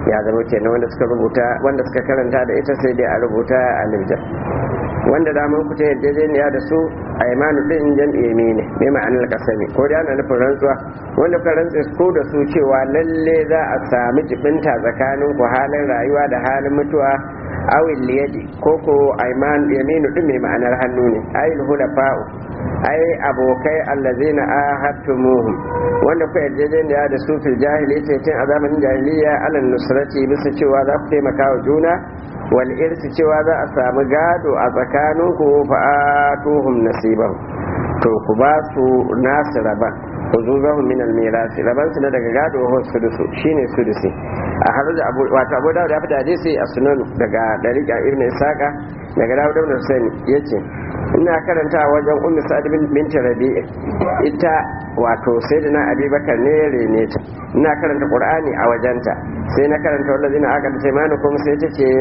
Speaker 1: ya zama kenan wanda suka rubuta wanda suka karanta da ita sai dai a rubuta a lifjar wanda daman ku ta yarjejeniya da su a imanu din jam'i ne mai ma'anar kasami ko da ana nufin rantsuwa wanda kuka rantse ko da su cewa lalle za a sami jibinta tsakanin ku halin rayuwa da halin mutuwa awil liyadi ko ko aiman yaminu din mai ma'anar hannu ne ayil hulafa'u ai abokai allazina ahadtumuhum wanda ku yarjejeniya da su fil jahiliyyah tun a zamanin jahiliya alal nusrati bisa cewa za ku taimaka wa juna wal irsi cewa za a samu gado a tsakaninku fa atuhum nasiban to ku ba su nasu raban uzuzahum min al-mirasi raban su na daga gado ho sudusu shine sudusi a har da abu wato abu dawud ya fita hadisi a sunan daga dariqa ibn isaqa daga dawud ibn husaini yace ina karanta wajen ummi sa'id bin binti rabi'i ita wato sayyidina abubakar ne ya rene ta ina karanta qur'ani a wajenta sai na karanta wallazina aqad taymanukum sai ta ce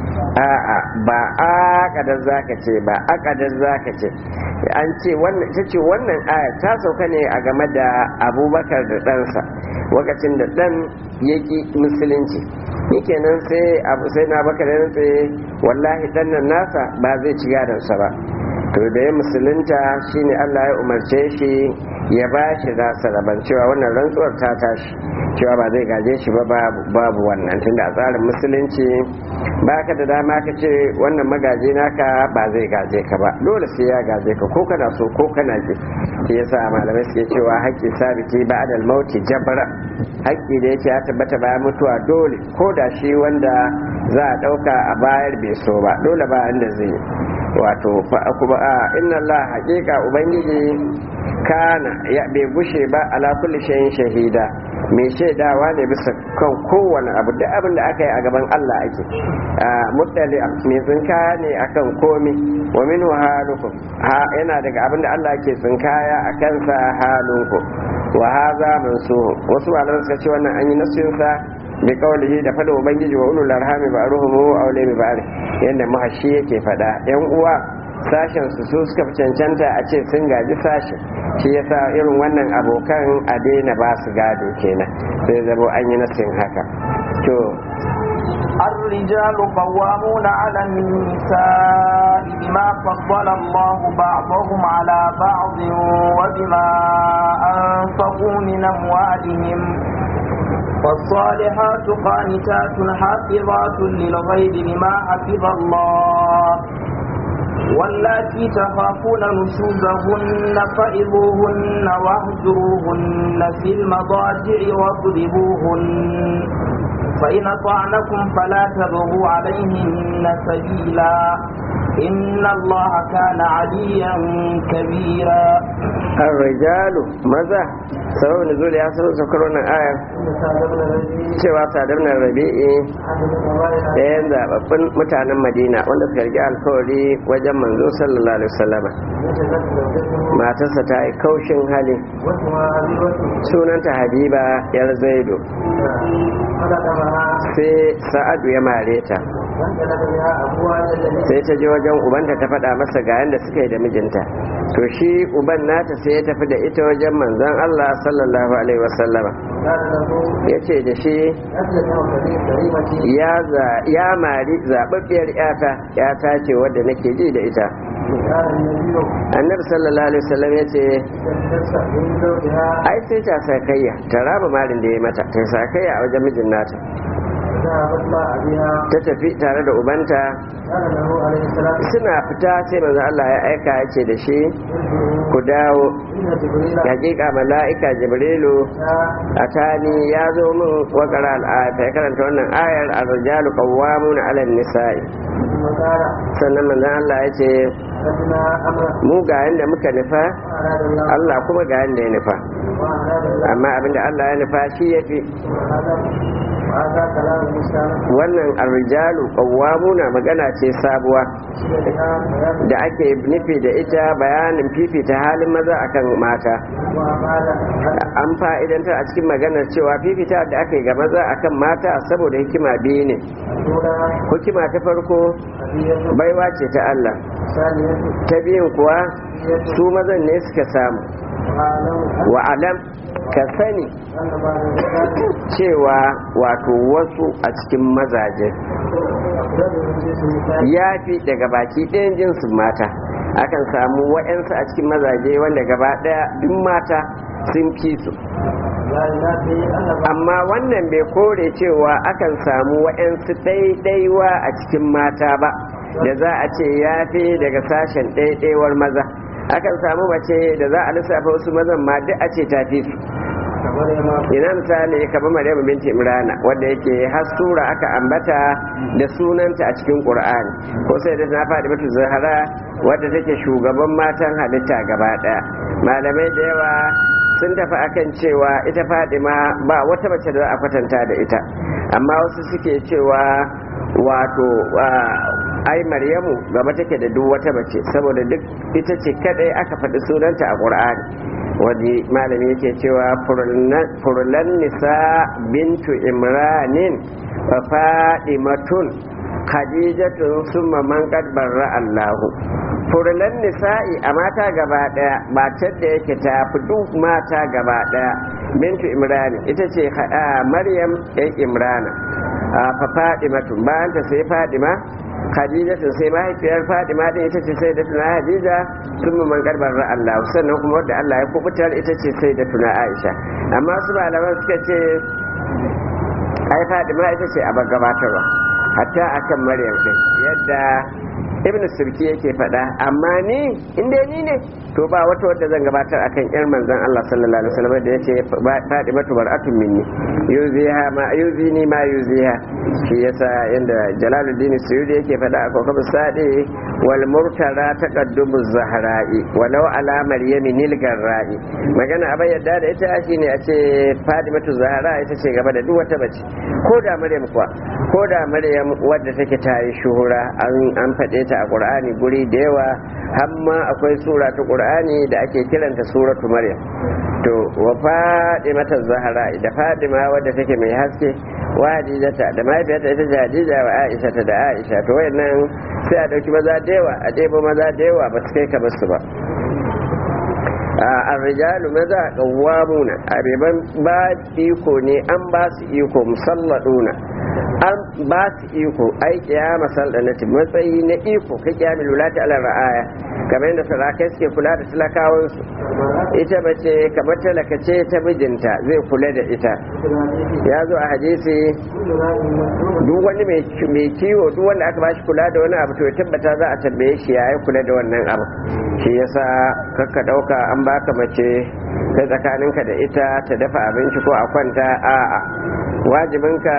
Speaker 1: a'a ba aqadar zaka ce ba aqadar zaka ce an ce wannan ita ce wannan aya ta sauka ne a game da abubakar da ɗansa lokacin da ɗan yaki musulunci kenan sai abu sai na bakar ya tsaye wallahi ɗan nan nasa ba zai ci gadonsa ba to da ya musulunta shine Allah ya umarce shi ya ba shi nasa raban cewa wannan rantsuwar ta tashi cewa ba zai gaje shi ba babu wannan tunda a tsarin musulunci ba ka da dama ka ce wannan magaje naka ba zai gaje ka ba dole sai ya gaje ka ko kana so ko kana ki shi yasa malamai suke cewa haƙƙi sabiti ba adal mauti jabra haƙƙi da yake ya tabbata bayan mutuwa dole ko da shi wanda za a ɗauka a bayar bai so ba dole ba inda zai wato kuma a inna Allah haƙiƙa ubangiji kana ya bai gushe ba ala kulli shay'in shahida mai shaidawa ne bisa kan kowane abu duk abin da aka yi a gaban Allah ake muttali mai tsinkaya ne akan komi wa min halukum ha yana daga abin da Allah ke tsinkaya a kansa halunku wa haza mansuhu wasu malaman suka ce wannan an yi nasinsa bi kaulihi da fada ubangiji wa ulul arhami ba ruhumu aule bi ba'ri yanda mahashi yake fada yan uwa sashen su su suka fi cancanta a ce sun gaji sashen shi yasa irin wannan abokan a daina ba su gado kenan sai zabo an yi nasin haka to
Speaker 2: الرجال قوامون على النساء بما فضل الله بعضهم على بعض وبما أنفقوا من أموالهم والصالحات قانتات حافظات للغيب بما حفظ الله واللاتي تخافون نشوزهن فإذوهن واهجروهن في المضاجع واضربوهن فإن أطعنكم فلا تبغوا عليهن سبيلا إن الله كان عليا كبيرا
Speaker 1: الرجال ماذا سبب نزول ya sanar saukar wannan ayar cewa sadar na rabi'i ɗayan zababbin mutanen madina wanda suka rigi alkawari wajen manzo sallallahu alaihi wasallama matarsa ta yi kaushin hali sunanta habiba yar zaido sai sa'adu ya mare ta sai ta je wajen ubanta ta faɗa masa ga yadda suka yi da mijinta to shi uban nata sai ya tafi da ita wajen manzon Allah sallallahu alaihi wasallama ya ce da shi ya mari zaɓaɓɓiyar yata yata ce wadda nake ji da ita annabi sallallahu alaihi wasallam ya ce ai sai ta sakayya ta raba marin da ya mata ta sakayya a wajen mijin nata ta tafi tare da ubanta suna fita sai manzo Allah ya aika ya ce da shi ku dawo hakika mala'ika jibrilu atani ya zo min wakara al'ayata ya karanta wannan ayar ar-rijalu qawwamuna 'ala an-nisa'i sannan manzo Allah ya ce mu ga yanda muka nufa Allah kuma ga yanda ya nufa amma abinda Allah ya nufa shi yafi wannan arrijalu qawwamuna magana ce sabuwa da ake nufi da ita bayanin fifita halin maza akan mata an fa'idantar a cikin maganar cewa fifita da aka yi ga maza akan mata saboda hikima biyu ne hikima ta farko baiwa ce ta Allah ta biyun kuwa su mazan ne suka samu wa alam ka sani cewa wato wasu a cikin mazaje ya fi daga baki ɗayan jinsin mata akan samu wa'yansu a cikin mazaje wanda gaba ɗaya duk mata sun fi su amma wannan bai kore cewa akan samu wa'yansu ɗaiɗaiwa a cikin mata ba da za a ce ya fi daga sashen ɗaiɗaiwar maza akan samu mace da za a lissafa wasu mazan ma duk a ce ta fi su ina misali kamar maryam binti imrana wanda yake har sura aka ambata da sunanta a cikin qur'ani ko sai da na faɗi mata zahara wadda take shugaban matan halitta gaba ɗaya malamai da yawa sun tafi akan cewa ita fadima ba wata mace da za a kwatanta da ita amma wasu suke cewa wato ai maryamu gaba take da duk wata mace saboda duk ita ce kadai aka faɗi sunanta a qur'ani wani malami yake cewa furulan nisa bintu imranin wa fadimatun khadijatun summa man qad barra allahu furulan nisa'i a mata gaba daya matar da yake ta fi duk mata gaba daya bintu imrani ita ce maryam ɗan imrana fa fadimatun bayan ta sai fadima khadija ta sai mahaifiyar fadima din ita ce sai da tuna hadija sun man karbar Allah sannan kuma wadda Allah ya kubutar ita ce sai da tuna aisha amma su malaman suka ce ai fadima ita ce a gabatarwa hatta akan maryam din yadda ibn sirki yake faɗa amma ni inda ni ne to ba wata wadda zan gabatar akan yar manzon Allah sallallahu alaihi wasallam da yace Fatimatu bar'atun minni yuziha ma yuzini ma yuziha shi yasa inda Jalaluddin Suyudi yake faɗa a kokab sadi wal murtara taqaddumu zahra'i walau ala maryami nil garra'i magana abai yadda da ita shine a ce Fatimatu Zahra ita ce gaba da duk wata bace ko da Maryam kuwa ko da Maryam wadda take tayi shuhura an an faɗe ta a Qur'ani guri da yawa hamma akwai sura ta Qur'ani da ake kiranta suratu Maryam to wa Fatimatu Zahra da Fatima wadda take mai haske wa Hadijata da mahaifiyarta ita ce Hadija wa Aisha ta da Aisha to wayannan sai a dauki maza da yawa a ɗebo maza da yawa ba su kai kamar su ba arrijalu maza qawwamuna abiban ba iko ne an ba su iko musalladuna an ba su iko ai kiyama sallanati matsayi na iko ka kiyamil wulati ala ra'aya kamar yadda sarakai suke kula da talakawansu ita bace kamar talaka ce ta mijinta zai kula da ita ya zo a hadisi duk wani mai kiwo duk wanda aka bashi kula da wani abu to ya tabbata za a tambaye shi ya yi kula da wannan abu shi yasa kakka dauka an baka mace kai tsakaninka da ita ta dafa abinci ko a kwanta a'a wajibinka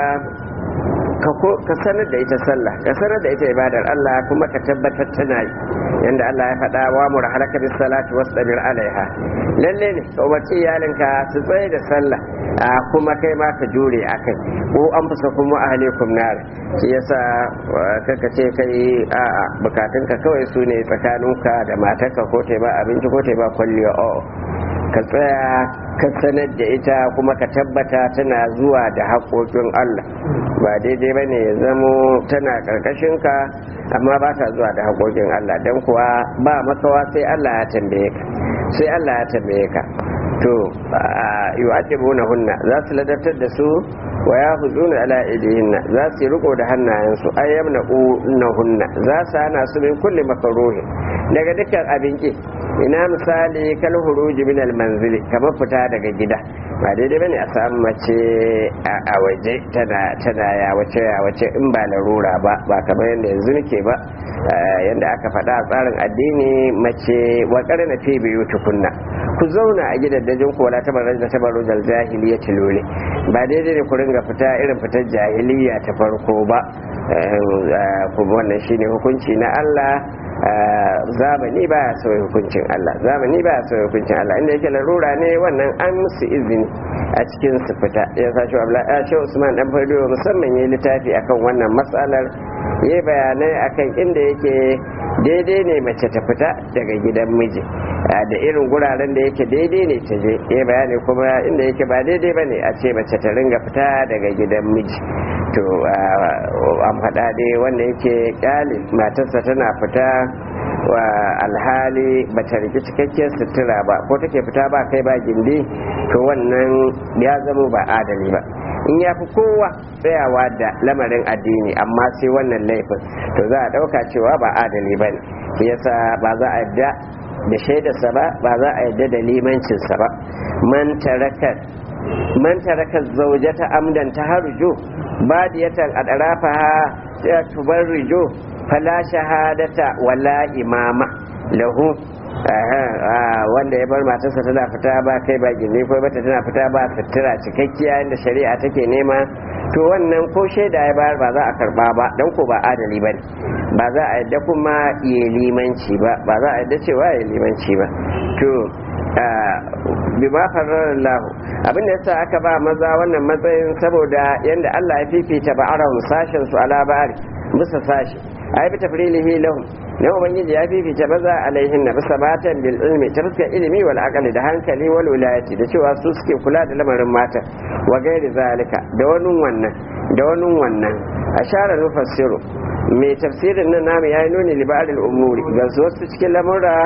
Speaker 1: ka sanar da ita sallah ka sanar da ita ibadar Allah kuma ka tabbatar tana yi yanda Allah ya faɗa wa mu halaka bis salati wasbir alaiha lalle ne ka umarci iyalinka su tsaye da sallah a kuma kai ma ka jure akai ko an fusa kuma ahlikum nar shi yasa kaka ce kai a bukatunka kawai su ne tsakaninka da matarka ko ta ba abinci ko ta ba kwalliya o ka tsaya ka sanar da ita kuma ka tabbata tana zuwa da haƙoƙin Allah ba daidai ba ne ya zamo tana ƙarƙashinka amma ba ta zuwa da haƙoƙin Allah don kuwa ba makawa sai Allah ya tambaye ka sai Allah ya tambaye ka to yu'adibuna hunna za su ladabtar da su wa ya huzuna ala idihinna za su yi riko da hannayensu ayyamna na hunna za su hana su min kulli makaruhi daga dukkan abin ki ina misali kal huruji min al manzili kamar fita daga gida ba daidai bane a samu mace a waje tana tana ya wace ya wace in ba larura ba ba kamar yadda yanzu nake ba yadda aka faɗa a tsarin addini mace wa na fi biyu tukunna ku zauna a gidajen ku wala tabarraj da tabarrujal jahiliya tilole ba daidai ne ku ringa fita irin fitar jahiliya ta farko ba kuma wannan shine hukunci na Allah zamani ba ya sauya hukuncin Allah zamani ba ya sauya hukuncin Allah inda yake larura ne wannan an musu izini a cikin su fita ya sa shi abla shi Usman dan Fado musamman yayi littafi akan wannan matsalar yayi bayanai akan inda yake daidai ne mace ta fita daga gidan miji da irin guraren da yake daidai ne ta je ya bayani kuma inda yake ba daidai ba ne a ce mace ta ringa fita daga gidan miji to an faɗa dai wanda yake kyale matarsa tana fita wa alhali ba ta riki cikakkiyar sutura ba ko take fita ba kai ba gindi to wannan ya zama ba adali ba in ya fi kowa tsayawa da lamarin addini amma sai wannan laifin to za a ɗauka cewa ba adali ba ne yasa ba za a yadda da shaidarsa ba ba za a yadda da limancinsa ba man taraka man taraka zaujata amdan taharju badiyatan adrafaha ya tubarrijo fala shahadata wala imama lahu wanda ya bar matarsa tana fita ba kai ba gini ko bata tana fita ba sutura cikakkiya inda shari'a take nema to wannan ko shaida ya bayar ba za a karba ba don ko ba adali ba ba za a yadda kuma ya limanci ba ba za a yadda cewa ya limanci ba to bima farar lahu abinda yasa aka ba maza wannan matsayin saboda yanda Allah ya fifita ba'arahum sashen su ala ba'ar bisa sashi ai bi tafrilihi lahum ne ubangiji ya fifita maza alaihin na bisa matan bil ilmi ta fuskar ilimi wal aqli da hankali wal wilayati da cewa su suke kula da lamarin mata wa gairi zalika da wani wannan da wani wannan ashara nufassiru mai tafsirin nan namu yayi nuni li ba'd al umuri ga wasu cikin lamura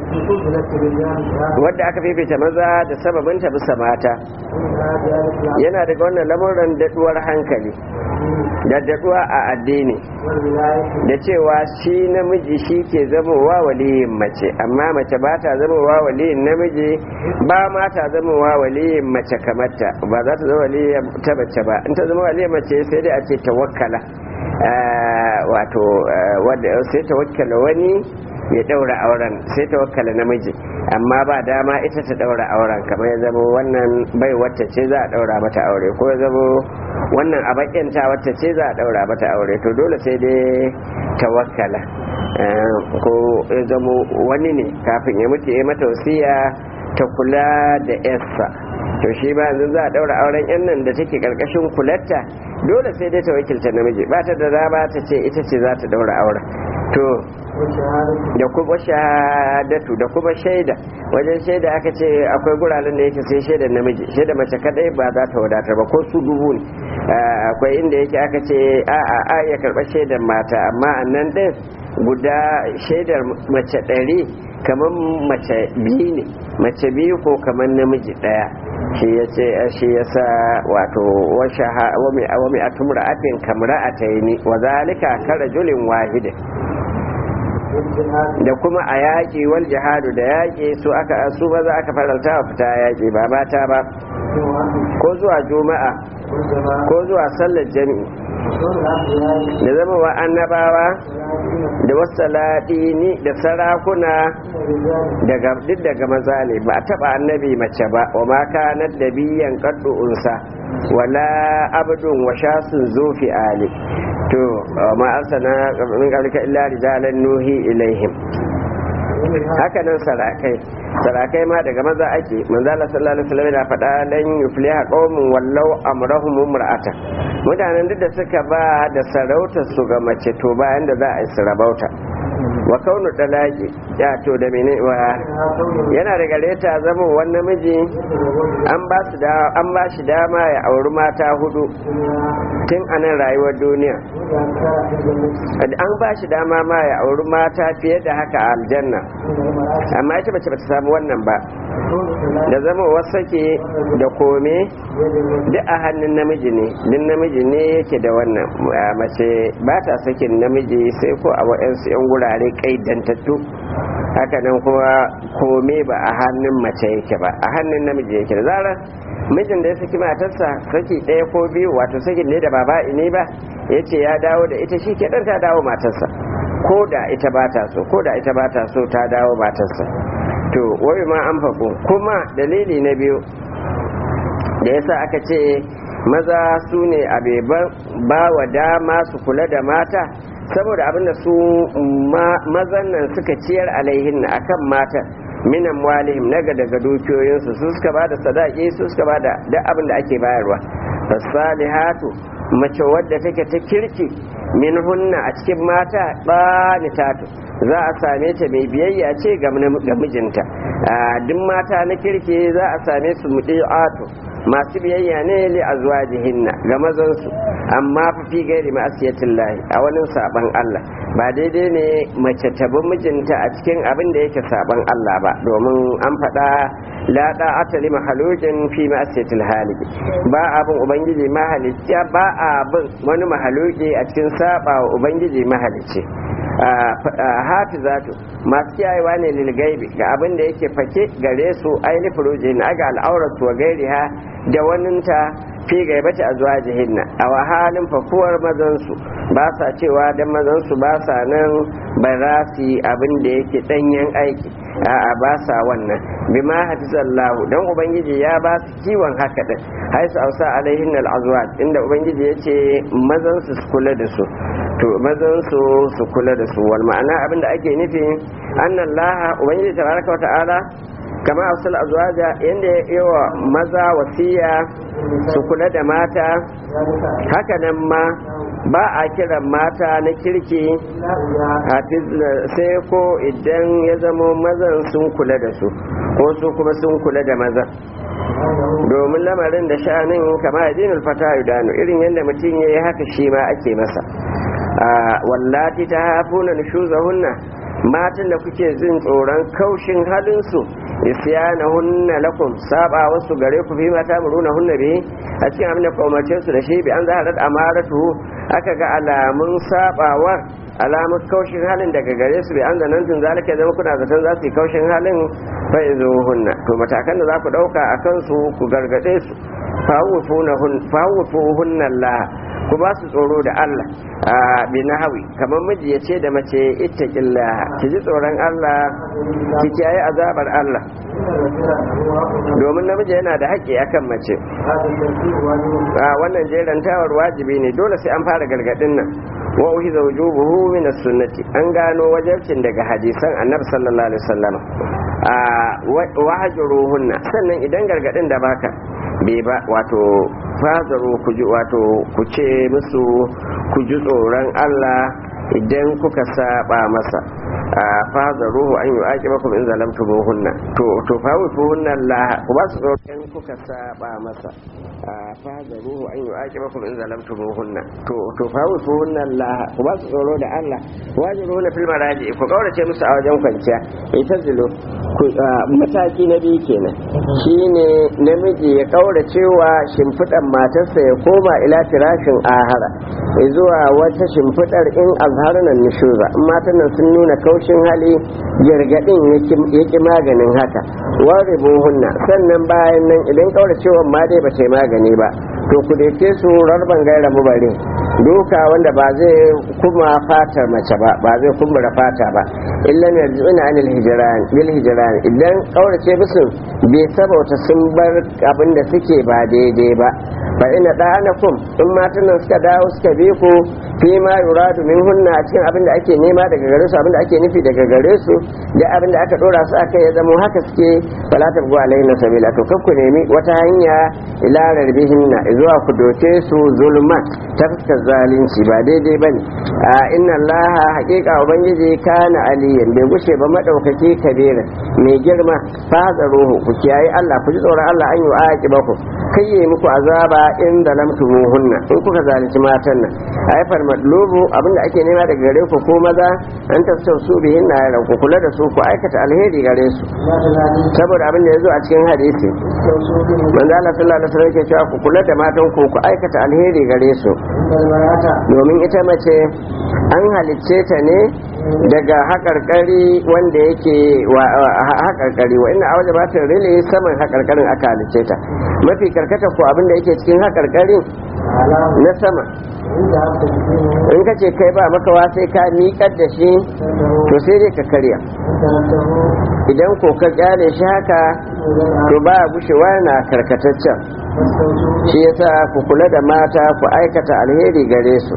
Speaker 1: wadda aka fifita maza da sababin ta bisa mata yana daga wannan lamuran daɗuwar hankali da daɗuwa a addini da cewa shi namiji shi ke zamowa waliyin mace amma mace ba ta zamowa waliyin namiji ba ma ta zamowa waliyin mace kamarta ba za ta zama waliyin ta mace ba in ta zama waliyin mace sai dai a ce tawakkala wato sai tawakkala wani ya daura auren sai ta wakkala namiji amma ba dama ita ta daura auren kamar ya zama wannan bai wacce ce za a daura mata aure ko ya zama wannan abakinta wacce ce za a daura mata aure to dole sai dai ta wakkala ko ya zama wani ne kafin ya mutu ya mata wasiya ta kula da yarsa to shi ba yanzu za a daura auren yan nan da take karkashin kularta dole sai dai ta wakilta namiji ba ta da dama ta ce ita ce za ta daura auren to da kuma shahadatu da kuma shaida wajen shaida aka ce akwai guraren da yake sai shaidar namiji shaida mace kadai ba za ta wadatar ba ko su dubu ne akwai inda yake aka ce a a a ya karɓar shaidar mata amma a nan ɗin guda shaidar mace ɗari kamar mace biyu ne mace biyu ko kamar namiji ɗaya shi ya ce shi ya sa wato wa mai atumra afin kamra a taini wa zalika kara julin wahidin da kuma a yaƙi wal jihadu da yaƙi su aka su ba za aka faranta wa fita yaƙi ba mata ba ko zuwa juma'a ko zuwa sallar jami'i da zama wa annabawa da wasu ladini da sarakuna daga duk daga maza ne ba a taba annabi mace ba wa ma kanat da biyan kaddu unsa wala abdun wa shasun zufi ali to ma arsana min qablika illa rijalan nuhi ilaihim haka nan sarakai sarakai ma daga maza ake manzo Allah sallallahu alaihi wasallam yana faɗa lan yufliha qaumun wallau amrahum imra'ata mutanen duk da suka ba da sarautar su ga mace to bayan da za a yi sarabauta wa kaunu dalaki ya to da mene wa yana da gareta zama wannan miji an ba su da an ba shi dama ya auri mata hudu tun a nan rayuwar duniya an ba shi dama ma ya auri mata fiye da haka a aljanna amma ita mace bata samu wannan ba da zama wasake da kome duk a hannun namiji ne duk namiji ne yake da wannan mace ba ta sakin namiji sai ko a wa'yansu 'yan gurare kaidantattu haka nan kuma kome ba a hannun mace yake ba a hannun namiji yake da zarar mijin da ya saki matarsa saki ɗaya ko biyu wato sakin ne da baba ne ba ya ce ya dawo da ita shi ke ɗan ta dawo matarsa ko da ita ba ta so ko da ita ba ta so ta dawo matarsa to wai ma an faɗo kuma dalili na biyu da yasa aka ce maza su ne abeban ba wa dama su kula da mata saboda abinda su mazan nan suka ciyar alaihin akan mata minan walihim naga daga dukiyoyinsu su suka ba da sadaki su suka ba da duk abin da ake bayarwa fasalihatu mace wadda take ta kirki min hunna a cikin mata tatu za a same ta mai biyayya ce ga mijinta duk mata na kirki za a same su mudi'atu masu biyayya ne li azwajihinna ga mazansu amma fa fi gairi ma'asiyatin lahi a wani saban Allah ba daidai ne mace ta bi mijinta a cikin abin da yake saban Allah ba domin an faɗa la da'ata li mahalukin fi ma'asiyatil haliki ba abin ubangiji mahalicci ba abin wani mahaluki a cikin saba wa ubangiji mahalicci hafizatu masu kiyayewa ne lilgaibi ga abin da yake fake gare su aini furujin aga al'auratu wa gairiha da waninta fi gaibata a zuwa jihinna a wahalin fakuwar mazansu ba sa cewa dan mazansu ba sa nan ba za su yi abin da yake danyen aiki a'a ba sa wannan bima hafizallahu dan ubangiji ya ba su kiwon haka din haisu ausa alaihin al'azwaj inda ubangiji ya ce mazansu su kula da su to mazan su su kula da su wal ma'ana abinda ake nufi annan laha ubangiji tabaraka wa ta'ala kama asal azwaja yanda ya yi wa maza wasiya su kula da mata haka nan ma ba a kiran mata na kirki sai ko idan ya zamo mazan sun kula da su ko su kuma sun kula da mazan domin lamarin da sha'anin kama addinin fata yudanu irin yadda mutum ya yi haka shi ma ake masa wallati ta hafuna nushuzahunna matan da kuke jin tsoron kaushin halinsu isyana hunna lakum saba wasu gare ku fi mata muruna hunna bi a cikin abin da kaumace su da shi bi an zaharar amaratu aka ga alamun sabawar alamun kaushin halin daga gare su bi an zanantun zalika zama kuna zaton za su yi kaushin halin fa izo hunna to matakan da za ku dauka a kansu ku gargade su fawufu hunna Allah ku ba su tsoro da Allah a binahawi kamar miji ya ce da mace ittaqillah ki ji tsoron Allah ki kiyaye azabar Allah domin namiji yana da haƙƙi akan mace a wannan jerantawar wajibi ne dole sai an fara gargadin nan wa uhiza wujubuhu min as-sunnati an gano wajibcin daga hadisan annabi sallallahu alaihi wasallam a wahjuruhunna sannan idan gargadin da baka bai ba wato fazaru ku ji wato ku ce musu ku ji tsoron Allah idan kuka saba masa a fazaruhu an yi ake baku in zalamtu hunna to to fawifu hunna Allah ku ba su tsoron kuka saba masa a fazaruhu an yi ake baku in zalamtu hunna to to fawifu hunna Allah ku ba su tsoro da Allah wajiru na fil maraji ku kaurace musu a wajen kwanciya ita zilo mataki na biyu kenan shine namiji ya kaurace wa shimfiɗan matarsa ya koma ila firashin ahara zuwa wata shimfiɗar in azharnan nushuza in matan nan sun nuna kaushin hali gargadin yaki maganin haka ware buhunna sannan bayan nan idan kauracewa ma dai ba ta magani ba to ku dace su rarban gaira mu bare duka wanda ba zai kuma fatar mace ba ba zai kumbura fata ba illa ne yarji'una anil hijran bil hijran idan kaurace musu bai sabauta sun bar abin da suke ba daidai ba fa ina da'anakum in matan nan suka dawo suka bi ku fi ma yuradu min hunna a cikin abin da ake nema daga gare su abin da ake nufi daga gare su da abin da aka dora su akai ya zama haka suke fala tabgu alaihi sabila to kakku nemi wata hanya ila rarbihinna zuwa ku doke su zulma ta fuskar zalunci ba daidai bane a inna allaha haqiqa ubangiji kana aliyan bai gushe ba madaukaki kabira mai girma ruhu ku kiyaye Allah ku ji tsoron Allah an yi wa aki baku kai yi muku azaba in da lamtumuhunna in kuka zalunci matan nan haifar madlubu abinda ake nema daga gare ku ko maza an tafsir su bihin na yaran ku kula da su ku aikata alheri gare su saboda abin da ya zo a cikin hadisi manzo Allah sallallahu alaihi wasallam yake cewa ku kula da matan ku ku aikata alheri gare su domin ita mace an halicce ta ne daga haƙarƙari wanda yake haƙarƙari wa ina a wajen ba ta rile saman haƙarƙarin aka halicce ta mafi karkata ko abin da yake cikin haƙarƙarin na sama in ka ce kai ba makawa sai ka miƙar da shi to sai dai ka karya idan ko ka kyale shi haka to ba gushewa na karkataccen shi yasa ku kula da mata ku aikata alheri gare su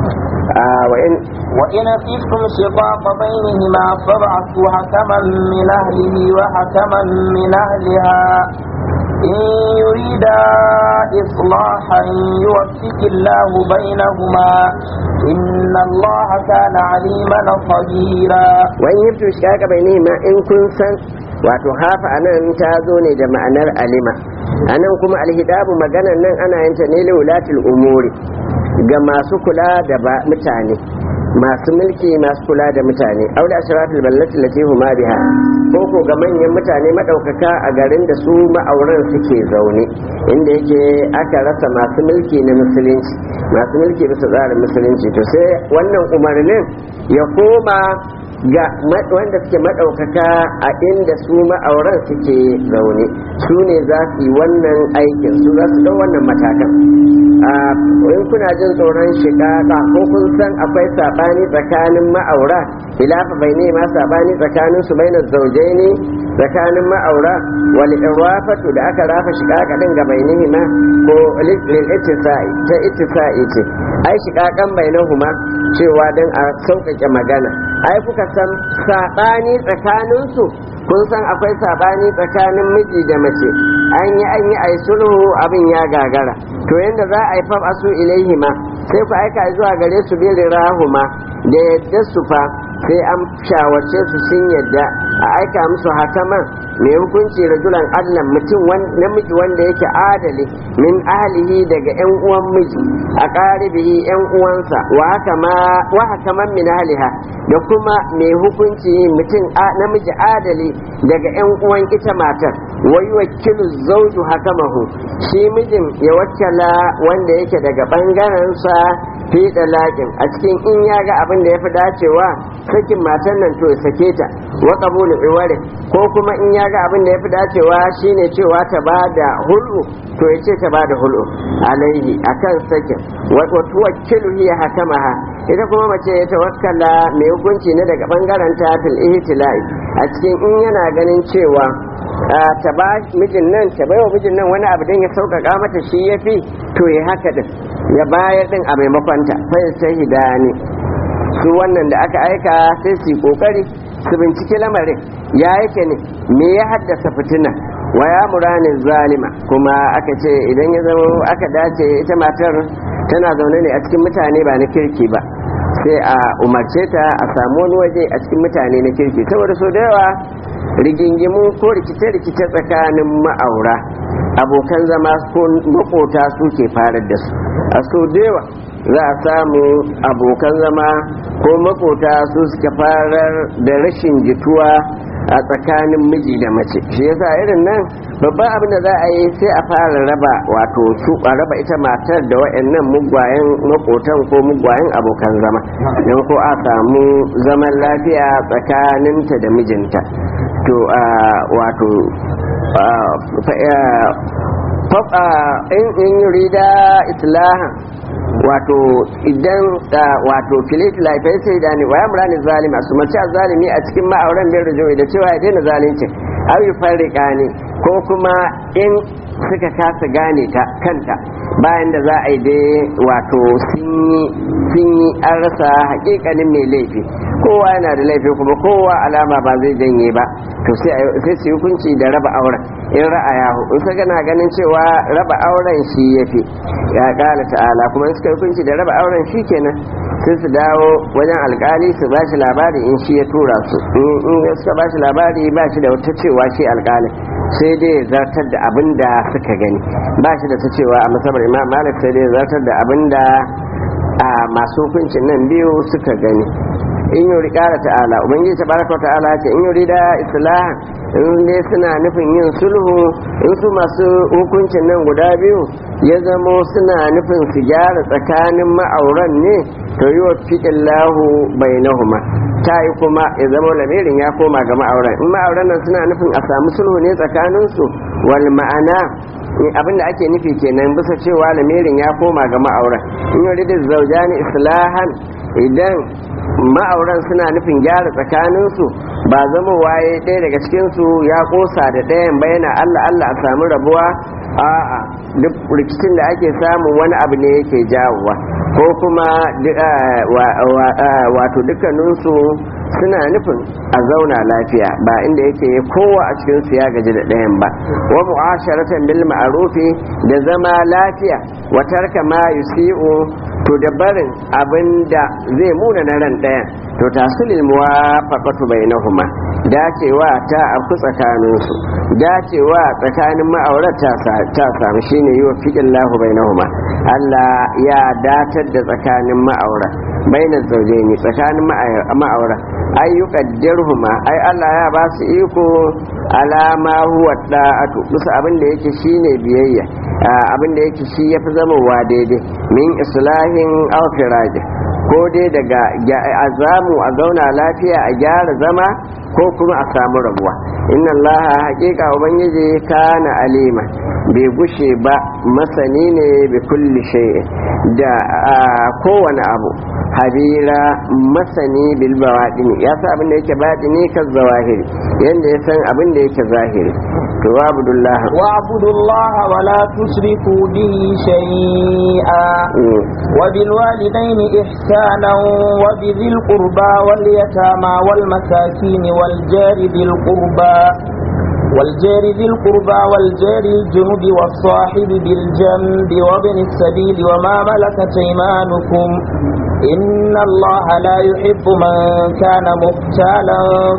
Speaker 2: وإن خفتم شقاق بينهما فابعثوا حكما من أهله وحكما من أهلها إن يريدا إصلاحا يوفق الله بينهما إن الله كان عليما خبيرا
Speaker 1: وإن يبتو شقاق بينهما إن كنت wato hafa anan ta zo ne da ma'anar alima anan kuma alhidabu maganan nan ana yin ta ne liwulatul umuri ga masu kula da mutane masu mulki masu kula da mutane aure ashratul ballati lati huma biha ko ko ga manyan mutane madaukaka a garin da su ma'auran suke zaune inda yake aka rasa masu mulki na musulunci masu mulki bisa tsarin musulunci to sai wannan umarnin ya koma ga wanda suke maɗaukaka a inda su ma'auran suke zaune su ne za su yi wannan aikin su za su ɗau wannan matakan in kuna jin tsoron shiƙaƙa ko kun san akwai saɓani tsakanin ma'aura ilafa bai ne ma saɓani tsakanin su bai na zaujai ne tsakanin ma'aura wal irwafatu da aka rafa shiƙaƙa ɗin ga bai ma ko lil ittisa'i ta ittisa'i ce ai shiƙaƙan bai huma cewa don a sauƙaƙe magana ai kuka san saɓani tsakaninsu kun san akwai saɓani tsakanin miji da mace an yi an yi ai sulhu abin ya gagara to yanda za a yi fam asu ilaihima sai ku aika zuwa gare su bi rahuma da yadda su fa sai an shawarce su sun yadda a aika musu hakaman mai hukunci rajulan allan mutum namiji wanda yake adali min ahlihi daga yan uwan miji a ƙaribihi yan uwansa wa hakaman min ahliha da kuma mai hukunci mutum namiji adali daga yan uwan ita matar wai wakilu zauju hakamahu shi mijin ya wakkala wanda yake daga ɓangarensa fi laƙin a cikin in ya ga abin da ya fi dacewa sakin matan nan to ya sake ta wa qabulu iwari ko kuma in ya ga abin da ya fi dacewa shine cewa ta ba da hulu to ya ce ta ba da hulu alaihi akan sakin wa tuwakkilu hiya hakamaha ita kuma mace ya tawakkala mai hukunci ne daga bangaren ta fil ihtilai a cikin in yana ganin cewa ta ba mijin nan ta baiwa mijin nan wani abu don ya sauƙaƙa mata shi ya fi to ya haka din ya bayar din a maimakon ta sai ta hidani su wannan da aka aika sai su yi kokari su binciki lamarin ya yake ne me ya haddasa fitina wa ya muranin zalima kuma aka ce idan ya zama aka dace ita matar tana zaune ne a cikin mutane ba na kirki ba sai a umarce ta a samu wani waje a cikin mutane na kirki saboda so da yawa rigingimu ko rikice-rikice tsakanin ma'aura abokan zama ko makota suke farar da su a so da yawa za a samu abokan zama ko makota su suka farar da rashin jituwa a tsakanin miji da mace shi yasa irin nan babban abin da za a yi sai a fara raba wato su a raba ita matar da wa'annan mugwayen makotan ko mugwayen abokan zama don ko a samu zaman lafiya tsakaninta da mijinta to wato in yurida islahan wato idan wato filit laifai sai da ne waya murani zalima su mace zalimi a cikin ma'auren bai rujo da cewa ya daina zalunci au yi farrika ne ko kuma in suka kasa gane ta kanta bayan da za a yi dai wato sun yi an rasa hakikanin mai laifi kowa yana da laifi kuma kowa alama ba zai janye ba to sai su hukunci da raba auren in ra'ayahu in suka gana ganin cewa raba auren shi ya fi ya kala ta'ala kuma in suka hukunci da raba auren shi kenan sai su dawo wajen alkali su ba shi labari in shi ya tura su in suka ba shi labari ba shi da wata cewa shi alkalin sai dai zartar da abin da suka gani ba shi da ta cewa a masabar imam malik sai dai zartar da abin da a masu hukuncin nan biyu suka gani in yuri kara ta'ala ubangiji ta baraka ta'ala ce in yuri da islah in dai suna nufin yin sulhu in su masu hukuncin nan guda biyu ya zamo suna nufin su gyara tsakanin ma'auran ne to yi wa fiƙin lahu bainahuma ta yi kuma ya zama lamirin ya koma ga ma'auran in ma'auran nan suna nufin a samu sulhu ne tsakaninsu wal ma'ana abinda ake nufi kenan bisa cewa lamirin ya koma ga ma'auran in yuri da zaujani islahan idan ma'auran suna nufin gyara tsakaninsu ba zama waye ɗaya daga cikinsu ya ƙosa da ɗayan bayana allah allah a samu rabuwa a'a duk rikicin da ake samun wani abu ne yake jawowa ko kuma wato dukkaninsu suna nufin a zauna lafiya ba inda yake kowa a cikinsu ya gaji da ɗayan ba wa mu'asharatan bil ma'rufi da zama lafiya wa tarka ma yusi'u to da barin abin da zai muna na ran ɗayan to tasulil muwafaqatu bainahuma dacewa ta afku tsakaninsu dacewa tsakanin ma'aurata ta samu shine yi wa fiƙin lahu bai Allah ya datar da tsakanin ma'aura bainar zauje ne tsakanin ma'aura ayyukan dirhuma ai Allah ya ba su iko alama huwa da'atu bisa abin da yake shine biyayya abin da yake shi yafi zamowa daidai min islahin aw ko dai daga a zamu a zauna lafiya a gyara zama ko kuma a samu rabuwa inna allaha haƙiƙa ubangiji kana alima bai gushe ba masani ne bi kulli shay'in da kowane abu habira masani bil bawadini ya san abin da yake batini kan zawahiri yanda ya san abin da yake zahiri to abdullah
Speaker 2: wa abdullah wa la tusriku bihi shay'a wa bil walidayni ihsanan wa bi dhil qurba wal yatama wal masakin wal jari bil qurba والجار ذي القربى والجار الجنب والصاحب بالجنب وابن السبيل وما ملكت ايمانكم إن الله لا يحب من كان مختالا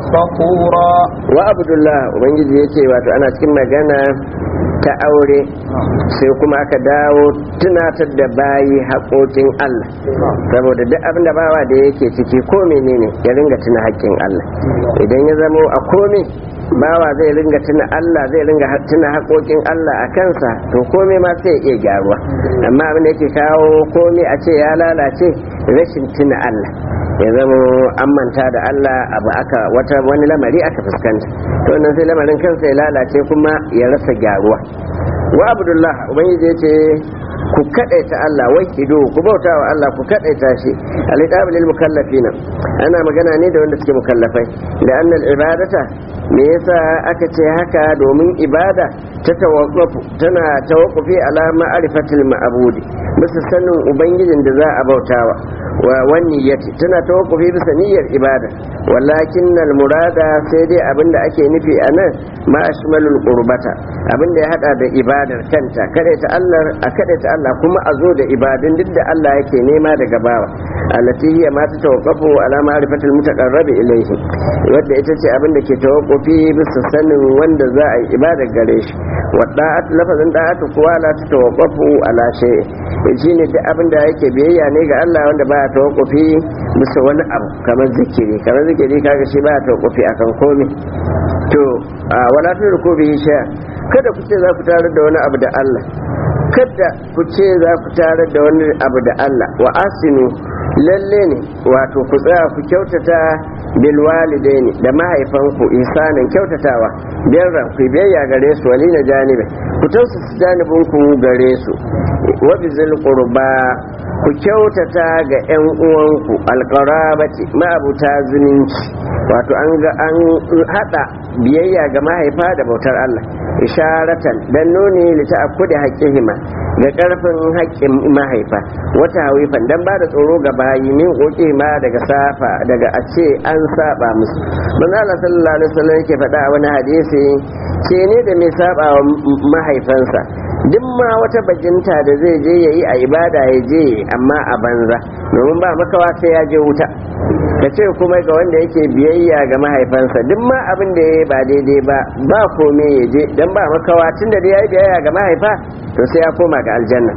Speaker 2: فخورا
Speaker 1: وعبد الله وبنجي يتي واتو أنا cikin magana ta aure sai kuma aka dawo tunatar da bayi haƙoƙin Allah saboda duk abin da bawa da yake ciki ko menene ya ringa tuna haƙƙin Allah idan ya zamo a komai bawa zai ringa tuna Allah zai ringa tuna haƙoƙin Allah a kansa to komai ma sai iya gyaruwa amma abin da yake kawo komai a ce ya lalace rashin tuna Allah ya zama an manta da Allah abu aka wata wani lamari aka fuskanta to nan sai lamarin kansa ya lalace kuma ya rasa gyaruwa wa abdullah ubangiji ce ku kadaita Allah wai kido ku bauta wa Allah ku kadaita shi al-iqab lil mukallafina ana magana ne da wanda suke mukallafai da annal ibadata me yasa aka ce haka domin ibada ta tawaqqufu tana tawaqqufi ala ma'rifatil ma'budi bisa sanin ubangijin da za a bautawa wa wani yati tana tawaqqufi bisa niyyar ibada walakin al murada sai dai abinda ake nufi a nan ma ashmalul qurbata abinda ya hada da ibadar kanta kada ta Allah a kada ta Allah kuma a zo da ibadun duk da Allah yake nema daga bawa allati hiya ma ta tawaqqafu ala ma'rifatil mutaqarrab ilayhi wadda ita ce abinda ke tawaqqufi bisa sanin wanda za a yi ibadar gare shi wa da'at lafazin da'atu kuwa la ta tawaqqafu ala shay shine duk abinda yake biyayya ne ga Allah wanda ba ya tawakkufi bisa wani abu kamar zikiri kamar zikiri kaga shi ba ya tawakkufi akan komai to wala turku bihi shay kada ku ce za ku tarar da wani abu da Allah kada ku ce za ku tarar da wani abu da Allah wa asinu lalle ne wato ku tsaya ku kyautata bil walidaini da mahaifanku ihsanin kyautatawa birra ku biyayya gare su wali na janibi ku tausasa janibin ku gare su wa bizil qurba ku kyautata ga yan uwanku alqarabati ma'abuta zumunci wato an ga an hada biyayya ga mahaifa da bautar Allah isharatan dan nuni li ta'akkudi haqqihima ga karfin haƙƙin mahaifa wata hawifan dan ba da tsoro ga bayi min koke ma daga safa daga a ce an saba musu manzo Allah sallallahu alaihi wasallam yake faɗa a wani hadisi ce ne da mai saba wa mahaifansa duk ma wata bajinta da zai je yayi a ibada ya je amma a banza domin ba makawa sai ya je wuta ka ce kuma ga wanda yake biyayya ga mahaifansa duk ma abin da ya ba daidai ba ba kome ya je dan ba makawa tun da ya yi biyayya ga mahaifa to sai ya koma ga aljanna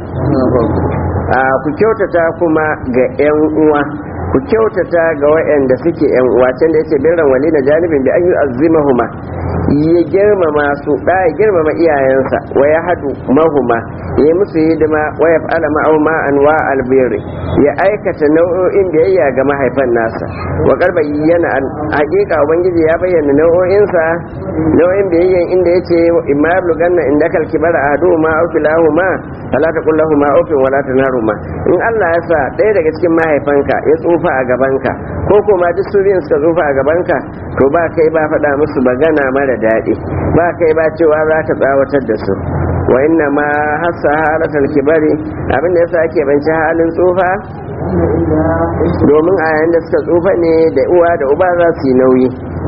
Speaker 1: ku kyautata kuma ga 'yan uwa ku kyautata ga waɗanda suke 'yan uwa can da yace birran wali na janibin da an yi azimahuma ya girmama su da ya girmama iyayensa wa ya hadu mahuma ya musu hidima wa ya fa'ala ma'auma anwa albiri ya aikata nau'o'in biyayya ga mahaifan nasa wa karba yana hakika ubangiji ya bayyana nau'o'insa nau'in biyayyan inda yace imma yablughanna indaka alkibara ahaduhuma aw kilahuma fala taqul lahumu ufin wala tanharuma in Allah ya sa ɗaya daga cikin mahaifanka ya tsufa a gabanka ko kuma duk su biyun suka tsufa a gabanka to ba kai ba faɗa musu magana mara daɗi ba kai ba cewa za ka tsawatar da su wa inna ma hassa halatar kibari abinda yasa ake banci halin tsufa domin a yayin da suka tsufa ne da uwa da uba za su yi nauyi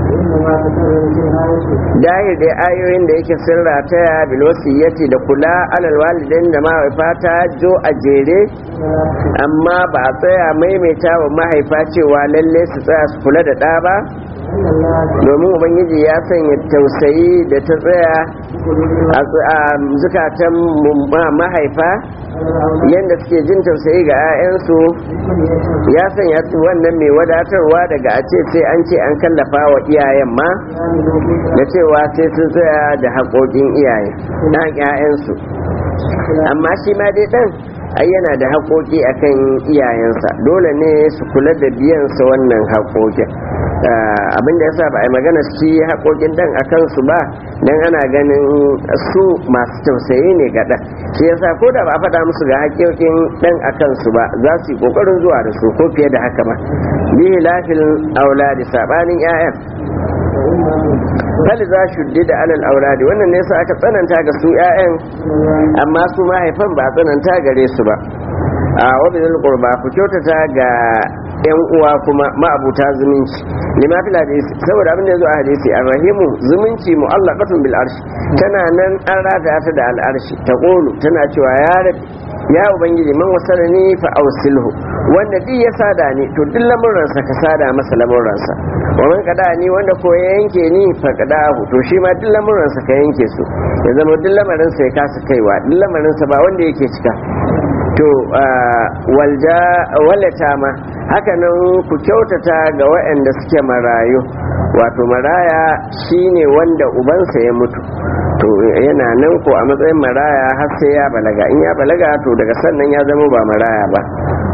Speaker 1: dahir da ayoyin da yake sirra ta bilwasiyyati da kula alal walidain da mahaifa ta jo a jere amma ba a tsaya maimaita wa mahaifa cewa lalle su tsaya su kula da ɗa ba domin ubangiji ya sanya tausayi da ta tsaya a zukatan mahaifa yadda suke jin tausayi ga 'ya'yansu ya sanya su wannan mai wadatarwa daga a ce sai an ce an kallafa wa iyayen ma da cewa sai sun tsaya da haƙoƙin iyaye na 'ya'yansu amma shi ma dai ɗan ai yana da haƙoƙi akan iyayensa dole ne su kula da biyansa wannan haƙoƙin abin da yasa ba a yi magana shi haƙoƙin dan a kansu ba dan ana ganin su masu tausayi ne ga ɗan shi yasa ko da ba a faɗa musu ga haƙoƙin dan a kansu ba za su yi ƙoƙarin zuwa da su ko fiye da haka ba bihi lafil auladi sabanin 'ya'yan fali za shuddi da alal auladi wannan ne sa aka tsananta ga su 'ya'yan amma su mahaifan ba a tsananta gare su ba a wabin qurba ku kyautata ga yan uwa kuma ma'abuta zumunci lima fil hadisi saboda abin da yazo a hadisi arrahimu zumunci mu'allaqatun bil arshi tana nan an rata ta da al arshi ta qulu tana cewa ya rabbi ya ubangiji man wasalani fa ausilhu wanda duk ya sada ni to duk lamuransa ka sada masa lamuransa wa man kada ni wanda ko ya yanke ni fa kadahu to shi ma duk lamuransa ka yanke su ya zama duk lamarinsa ya kasa kaiwa duk lamarinsa ba wanda yake cika to walja walata ma haka nan ku kyautata ga waɗanda suke marayu wato maraya shine wanda ubansa ya mutu to yana nan ko a matsayin maraya har sai ya balaga in ya balaga to daga sannan ya zama ba maraya ba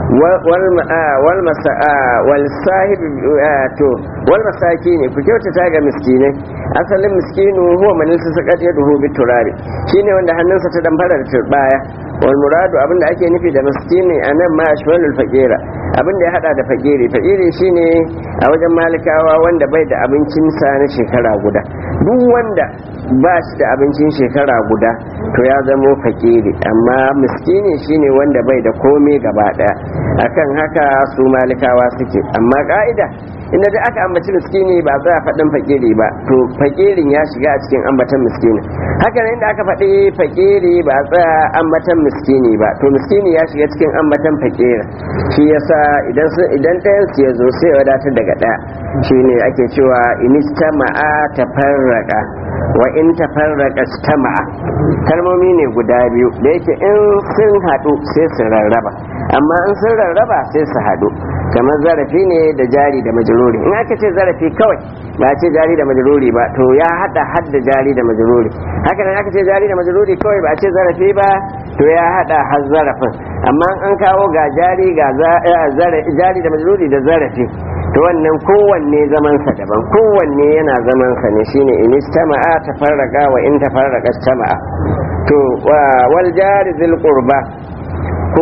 Speaker 1: wal sahib to wal masaki ne ku kyautata ga miskinai asalin miskinu huwa man sakat yaduhu bi turari shine wanda hannunsa ta damfara da turbaya wal muradu abinda ake nufi da miskini anan ma ashwalul faqira abinda ya hada da fakiri fakiri shine a wajen malikawa wanda bai da abincin sa na shekara guda duk wanda ba shi da abincin shekara guda to ya zamo fakiri amma miskini shine wanda bai da komai gaba daya akan haka su malikawa suke amma ka'ida inda da aka ambaci miskini ba za a faɗin fakiri ba to fakirin ya shiga a cikin ambatan miskini haka nan inda aka faɗi fakiri ba a tsaya ambatan miskini ba to miskini ya shiga cikin ambatan fakiri shi yasa idan idan ɗayan su ya zo sai wadatar daga ɗaya shine ake cewa inistama'a tafarraqa wa in tafarraqa istama'a kalmomi ne guda biyu da yake in sun haɗu sai su rarraba amma in sun rarraba sai su haɗu kamar zarafi ne da jari da majruri in aka ce zarafi kawai ba ce jari da majruri ba to ya hada hadda jari da majruri haka nan aka ce jari da majruri kawai ba ce zarafi ba to ya hada har zarafin amma an kawo ga jari ga jari da majruri da zarafi to wannan kowanne zamansa daban kowanne yana zamansa ne shine in istama'a tafarraqa wa in tafarraqa istama'a to wal jari zil qurba ku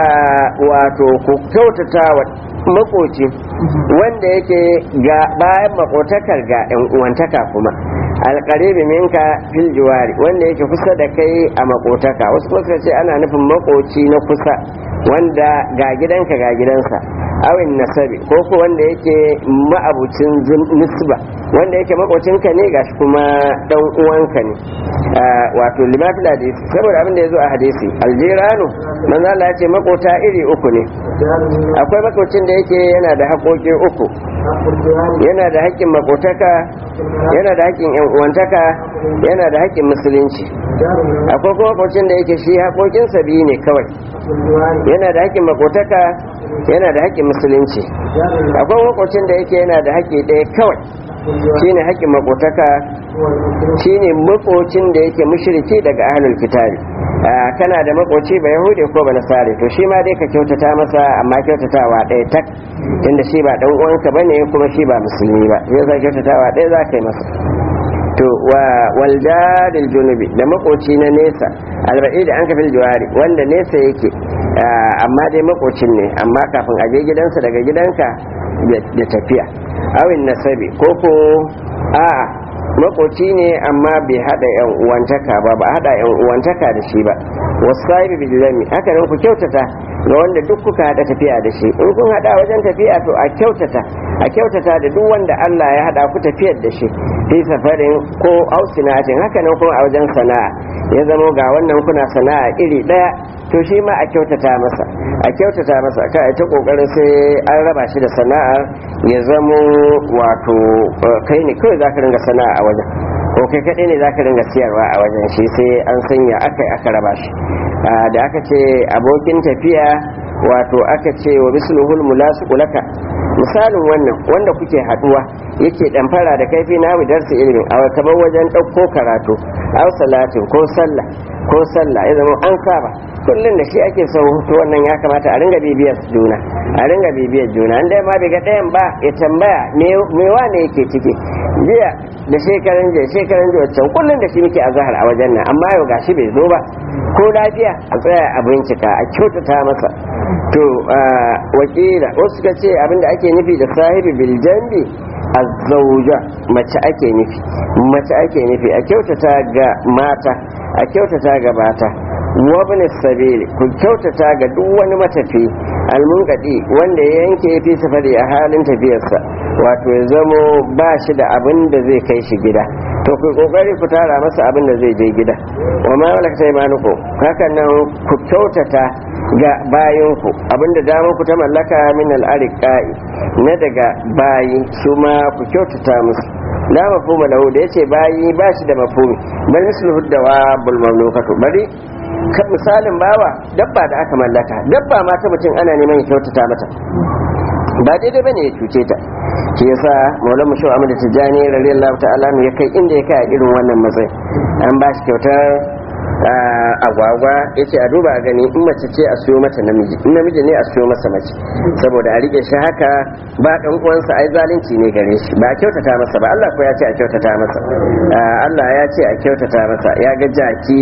Speaker 1: wato ku kyautata wa makoci wanda yake ga bayan makotakar ga yan uwantaka kuma alƙaribi minka fil jiwari wanda yake kusa da kai a makotaka wasu kuma ce ana nufin makoci na kusa wanda ga gidanka ga gidansa awin nasabi ko ko wanda yake ma'abucin nisba wanda yake makocinka ne gashi kuma dan uwanka ne wato limafil hadisi saboda abin da ya zo a hadisi aljiranu manzo Allah ya ce makota iri uku ne akwai makocin da yake yana da haƙoƙi uku yana da haƙƙin makotaka yana da haƙƙin yan uwantaka yana da haƙƙin musulunci akwai kuma makocin da yake shi haƙoƙinsa biyu ne kawai yana da haƙƙin makotaka yana da haƙƙin musulunci akwai makocin da yake yana da haƙƙi ɗaya kawai shine haƙƙin makotaka shine makocin da yake mushriki daga ahlul kitabi kana da makoci ba yahudi ko ba nasari to shi ma dai ka kyautata masa amma kyautatawa ɗaya tak tunda shi ba dan uwanka bane kuma shi ba musulmi ba sai za kyautatawa ɗaya za ka yi masa to wa waljaril junubi da makoci na nesa alba'i da an kafin jiwari wanda nesa yake amma dai makocin ne amma kafin aje gidansa daga gidanka da tafiya awin nasabi ko ko a'a makoci ne amma bai hada yan uwantaka ba ba hada yan uwantaka da shi ba wasahibi bil zami haka nan ku kyautata ga wanda duk kuka hada tafiya da shi in kun hada wajen tafiya to a kyautata a kyautata da duk wanda Allah ya hada ku tafiyar da shi fi safarin ko ausinatin haka nan kuma a wajen sana'a ya zamo ga wannan kuna sana'a iri daya to shi ma a kyautata masa a kyautata masa ka ta kokarin sai an raba shi da sana'ar ya zamo wato kai ne kawai zaka ringa sana'a a wajen ko kai kaɗai ne zaka ringa siyarwa a wajen shi sai an sanya aka aka raba shi da aka ce abokin tafiya wato aka ce wa misluhul mulasiqu laka misalin wannan wanda kuke haduwa yake damfara da kaifi na darsa ilimin a kamar wajen ɗauko karatu aw salatin ko sallah ko sallah ya zama an saba kullum da shi ake son to wannan ya kamata a ringa bibiyar juna a ringa bibiyar juna an dai ma bai ga ɗayan ba ya tambaya me wane yake ciki jiya da shekaran jiya shekaran jiya wancan kullum da shi muke a zahar a wajen nan amma yau gashi bai zo ba ko lafiya a tsaya a bincika a kyautata masa to wakila wasu suka ce abinda ake nufi da sahibi biljambi azzauja mace ake nufi mace ake nufi a kyautata ga mata a kyautata ga mata wabin sabili ku kyautata ga duk wani matafi almunkadi wanda ya yanke fi safari a halin tafiyarsa wato ya zamo ba shi da abin da zai kai shi gida to ku kokari ku tara masa abin da zai je gida wa ma wala ta imanuku haka nan ku kyautata ga bayanku abinda damar ku ta mallaka min al'ariqai na daga bayi su ma ku kyautata musu la mafhuma lahu da yace bayi ba shi da mafhumi bal misluhu dawa bul mamlukatu bari kan misalin bawa dabba da aka mallaka dabba ma ta mutum ana neman ya kyautata mata ba daidai bane ya cuce ta shi yasa maulan mushu amma da tijani radiyallahu ta'ala ya kai inda ya kai a irin wannan matsayi an ba shi kyautar agwagwa ya ce a duba a gani in mace ce a siyo mata namiji in namiji ne a siyo masa mace saboda a rike shi haka ba dan uwansa ai zalunci ne gare shi ba a kyautata masa ba Allah ko ya ce a kyautata masa Allah ya ce a kyautata masa ya ga jaki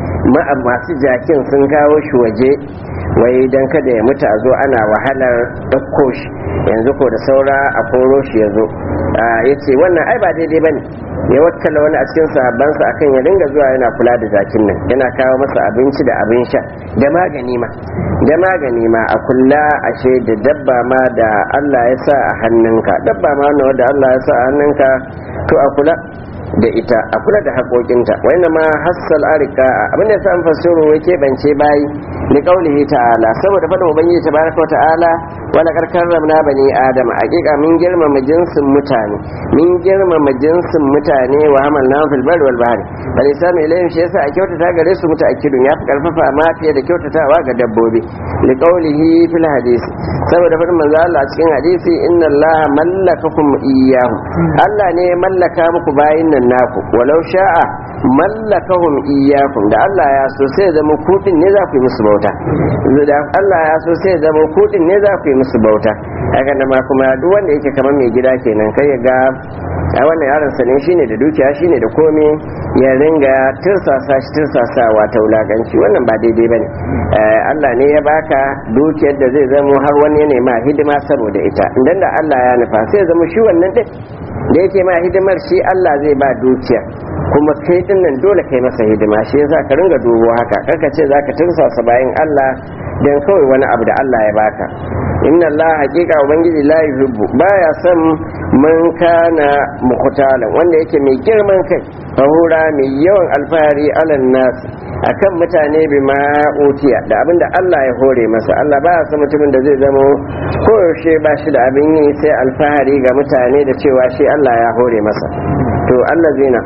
Speaker 1: masu jakin sun kawo shi waje wai dan kada ya mutu a zo ana wahalar ɗauko shi yanzu ko da saura a koro shi ya zo ya ce wannan ai ba daidai ba ne ya wakkala wani a cikin sahabbansa akan ya dinga zuwa yana kula da jakin nan yana kawo masa abinci da abin sha da magani ma da magani ma a kula ashe da dabba ma da Allah ya sa a hannunka dabba ma wanda Allah ya sa a hannunka to a kula da ita a kula da haƙoƙinta wanda ma hassal arika abinda ya san fasiru wai keɓance bayi da ƙaulihi ta'ala saboda faɗin ubangiji tabaraka wa ta'ala wala karkar ramna bani adam hakika min girmama jinsin mutane min girmama jinsin mutane wa hamalna fil barri wal bahri bal isanu ilayhim shi yasa a kyautata gare su mutaakkidun yafi karfafa ma fiye da kyautatawa ga dabbobi li qawlihi fil hadisi saboda faɗin manzo Allah a cikin hadisi inna Allah mallakakum iyyahu Allah ne ya mallaka muku bayin nan naku walau sha'a mallakahum iyyakum da Allah ya so sai zama kudin ne za ku yi musu bauta da Allah ya so sai zama kudin ne za ku yi musu bauta haka da ma kuma duk wanda yake kamar mai gida kenan kai ya ga a wannan yaron sa ne shine da dukiya shine da komai ya ringa tirsasa shi tirsasawa ta wulaganci wannan ba daidai bane Allah ne ya baka dukiyar da zai zamo har wani ya nema hidima saboda ita idan da Allah ya nufa sai zama shi wannan din da yake ma hidimar shi Allah zai ba dukiya kuma kai din nan dole kai masa hidima shi yasa ka ringa dubo haka karka ce zaka tursasa bayan Allah dan kawai wani abu da Allah ya baka inna Allah haqiqa ubangiji la yuhibbu baya son man kana muqtalan wanda yake mai girman kai fahura mai yawan alfahari alan nas akan mutane bi ma utiya da abinda Allah ya hore masa Allah baya son mutumin da zai zama koyaushe ba shi da abin yi sai alfahari ga mutane da cewa shi Allah ya hore masa to Allah zina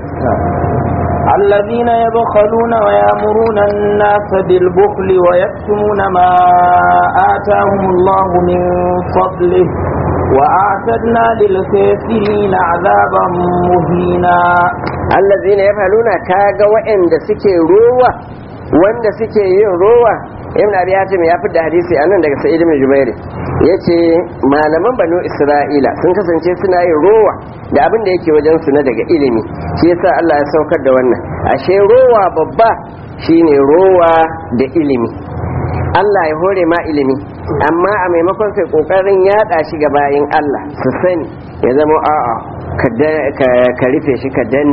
Speaker 2: الذين يبخلون ويأمرون الناس بالبخل ويكتمون ما آتاهم الله من فضله وأعتدنا للكافرين عذابا مهينا
Speaker 1: الذين يفعلون كاغا وإن سكي روى wanda suke yin rowa ibn abi hatim ya fitar da hadisi anan daga sa'id ibn jubair yace malaman banu isra'ila sun kasance suna yin rowa da abin da yake wajen su na daga ilimi shi yasa Allah ya saukar da wannan ashe rowa babba shine rowa da ilimi Allah ya hore ma ilimi amma a maimakon kai kokarin yada shi ga bayin Allah su sani ya zama a'a ka rufe shi ka danne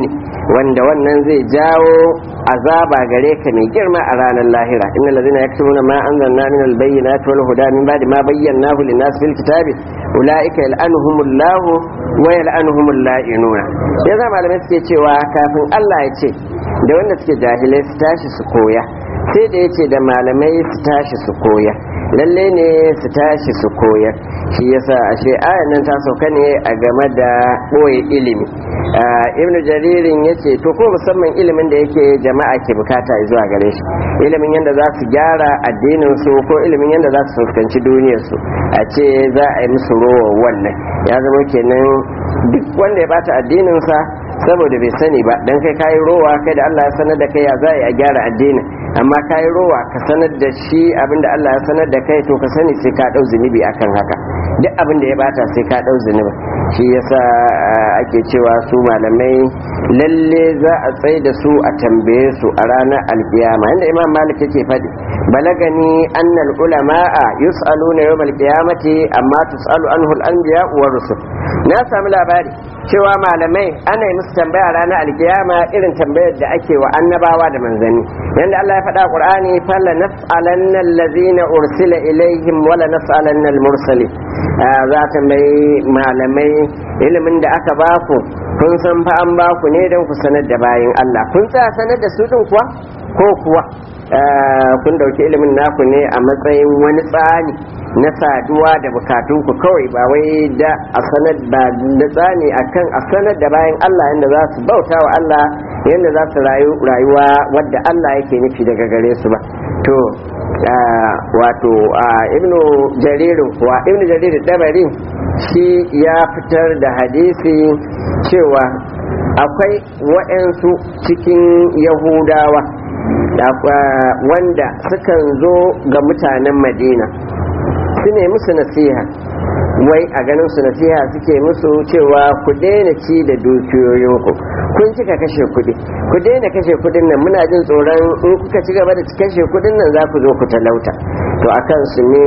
Speaker 1: wanda wannan zai jawo azaba gare ka mai girma a ranar lahira innal ladina yaktubuna ma anzalna min albayyinati wal huda min ba'di ma bayyanahu lin-nas fil kitabi ulaika yal'anuhumullahu wa yal'anuhumul la'inuna yanzu malamai suke cewa kafin Allah ya ce da wanda suke jahilai su tashi su koya sai da ya ce da malamai su tashi su koya lalle ne su tashi su koyar shi yasa ashe ayan nan ta sauka ne a game da ɓoye ilimi ibn jaririn ya ce to ko musamman ilimin da yake jama'a ke bukata zuwa gare shi ilimin yadda za su gyara addinin su ko ilimin yadda za su fuskanci duniyar su a ce za a yi musu rowa wannan ya zama kenan duk wanda ya bata addinin sa saboda bai sani ba dan kai kayi rowa kai da Allah ya sanar da kai ya za a gyara addinin amma kayi rowa ka sanar da shi abinda Allah ya sanar da kai to ka sani sai ka dau zunubi akan haka duk abin da ya bata sai ka dau zunubi shi yasa ake cewa su malamai lalle za a tsaye da su a tambaye su a ranar alkiyama inda imam malik yake faɗi balagani annal ulama'a yus'aluna yawmal qiyamati amma tus'alu anhu al-anbiya wa rusul na sami labari cewa malamai ana yi musu tambaya ranar alkiyama irin tambayar da ake wa annabawa da manzanni yanda Allah ya faɗa Qur'ani fala nas'alanna allazina ursila ilaihim wala nas'alanna al-mursalin za ta mai malamai ilimin da aka baku kun san fa an baku ne don ku sanar da bayin Allah kun tsaya sanar da su din kuwa ko kuwa kun dauki ilimin naku ne a matsayin wani tsani na saduwa da bukatunku kawai ba wai da a sanar da tsani akan a sanar da bayan Allah yadda za su bauta wa Allah yadda za su rayuwa wadda Allah yake nufi daga gare su ba to wato ibnu jaririn kuwa ibnu jaririn dabari shi ya fitar da hadisi cewa akwai waɗansu cikin yahudawa wanda sukan zo ga mutanen madina su ne musu nasiha wai a ganin su nasiha suke musu cewa ku daina ci da dukiyoyinku kun kika kashe kuɗi ku daina kashe kuɗin nan muna jin tsoron in kuka ci gaba da kashe kuɗin nan za ku zo ku talauta to akan su ne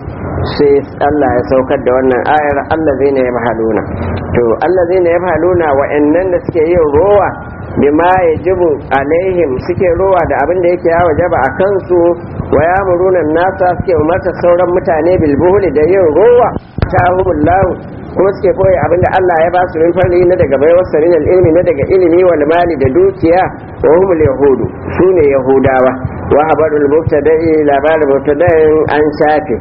Speaker 1: sai Allah ya saukar da wannan ayar Allah zai na ya mahaluna to Allah zai na ya mahaluna wa'annan da suke yin rowa bima yajibu alaihim suke rowa da abin da yake yawa jaba a kansu wa yamuruna nasa suke umarta sauran mutane bilbuhuli da yin rowa ta humullahu kuma suke koyi abin da Allah ya ba su min farli na daga baiwar sarin ilmi na daga ilimi wal mali da dukiya wa humul yahudu sune yahudawa wa habarul mubtada'i labarin mubtada'in an shafe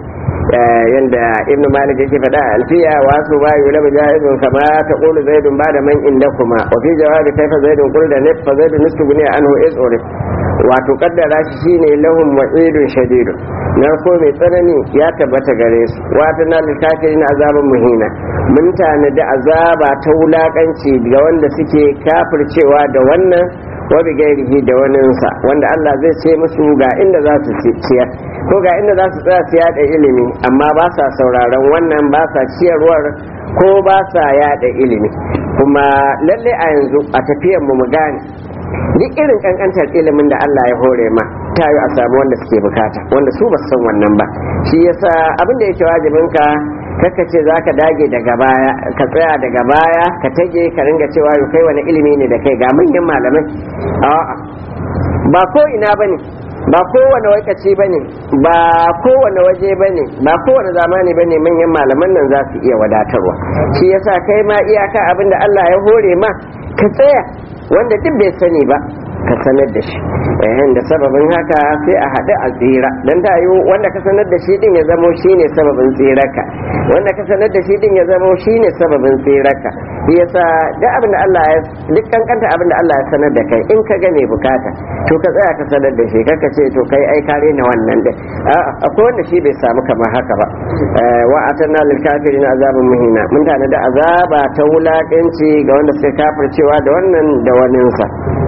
Speaker 1: yanda ibnu malik yake faɗa a alfiya wa su ba yi labu jahizun kama ta ƙulu zaidun ba da man inda kuma wa fi jawabi kaifa zaidun ƙul da nif fa zaidun nistu gune anhu is urif wato kaddara shi shine lahum wa'idun shadidun narko mai tsanani ya tabbata gare su wata na littafin azaban muhina mun tanadi azaba ta wulakanci ga wanda suke kafircewa da wannan wa bi gairihi da waninsa wanda Allah zai ce musu ga inda za su ciyar ko ga inda za su tsaya su yada ilimi amma ba sa sauraron wannan ba sa ciyarwar ko ba sa yada ilimi kuma lalle a yanzu a tafiyar mu mu gane duk irin kankantar ilimin da Allah ya hore ma ta yi a samu wanda suke bukata wanda su ba san wannan ba shi yasa abin da yake wajibin ka kaka ce za ka dage daga baya ka tsaya daga baya ka tage ka ringa cewa yau kai wani ilimi ne da kai ga manyan malamai a'a ba ko ina bane ba kowane wakaci ba ne ba kowane waje ba ne ba kowane zamani ba ne manyan malaman nan za su iya wadatarwa shi yasa kai ma iyaka abin da Allah ya hore ma ka tsaya wanda duk bai sani ba ka sanar da shi yayin da sababin haka sai a haɗu a tsira dan ta yi wanda ka sanar da shi din ya zamo shine sababin tsirarka wanda ka sanar da shi din ya zamo shine sababin tsirarka shi yasa duk abin da Allah ya duk kankanta abin da Allah ya sanar da kai in ka ga mai bukata to ka tsaya ka sanar da shi kaka ce to kai ai kare na wannan din a'a akwai wanda shi bai samu kamar haka ba wa atanna lil kafirin azabun muhina mun tana da azaba ta wulakanci ga wanda suka kafircewa da wannan da waninsa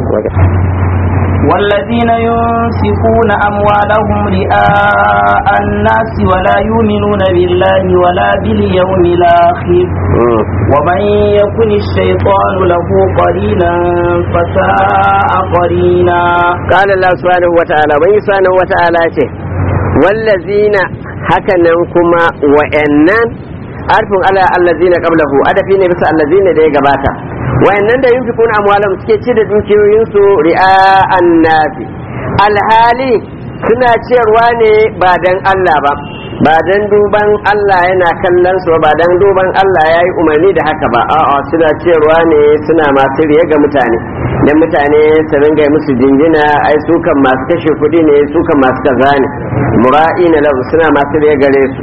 Speaker 2: والذين ينفقون أموالهم رئاء الناس ولا يؤمنون بالله ولا باليوم الآخر ومن يكن الشيطان له قرينا فساء قرينا
Speaker 1: قال الله سبحانه وتعالى من سبحانه وتعالى والذين هكذا كما وإنن arfin ala allazina qablahu adafi ne bisa allazina da ya gabata wayannan da yunfikuna amwalam suke ci da dukiyoyinsu ri'a'an nafi alhali suna ciyarwa ne ba dan Allah ba ba dan duban Allah yana kallon su ba dan duban Allah ya yi umarni da haka ba a'a suna ciyarwa ne suna masu riya ga mutane dan mutane su ringa musu jinjina ai su kan masu kashe kuɗi ne su kan masu kaza ne mura'ina lahu suna masu riya gare su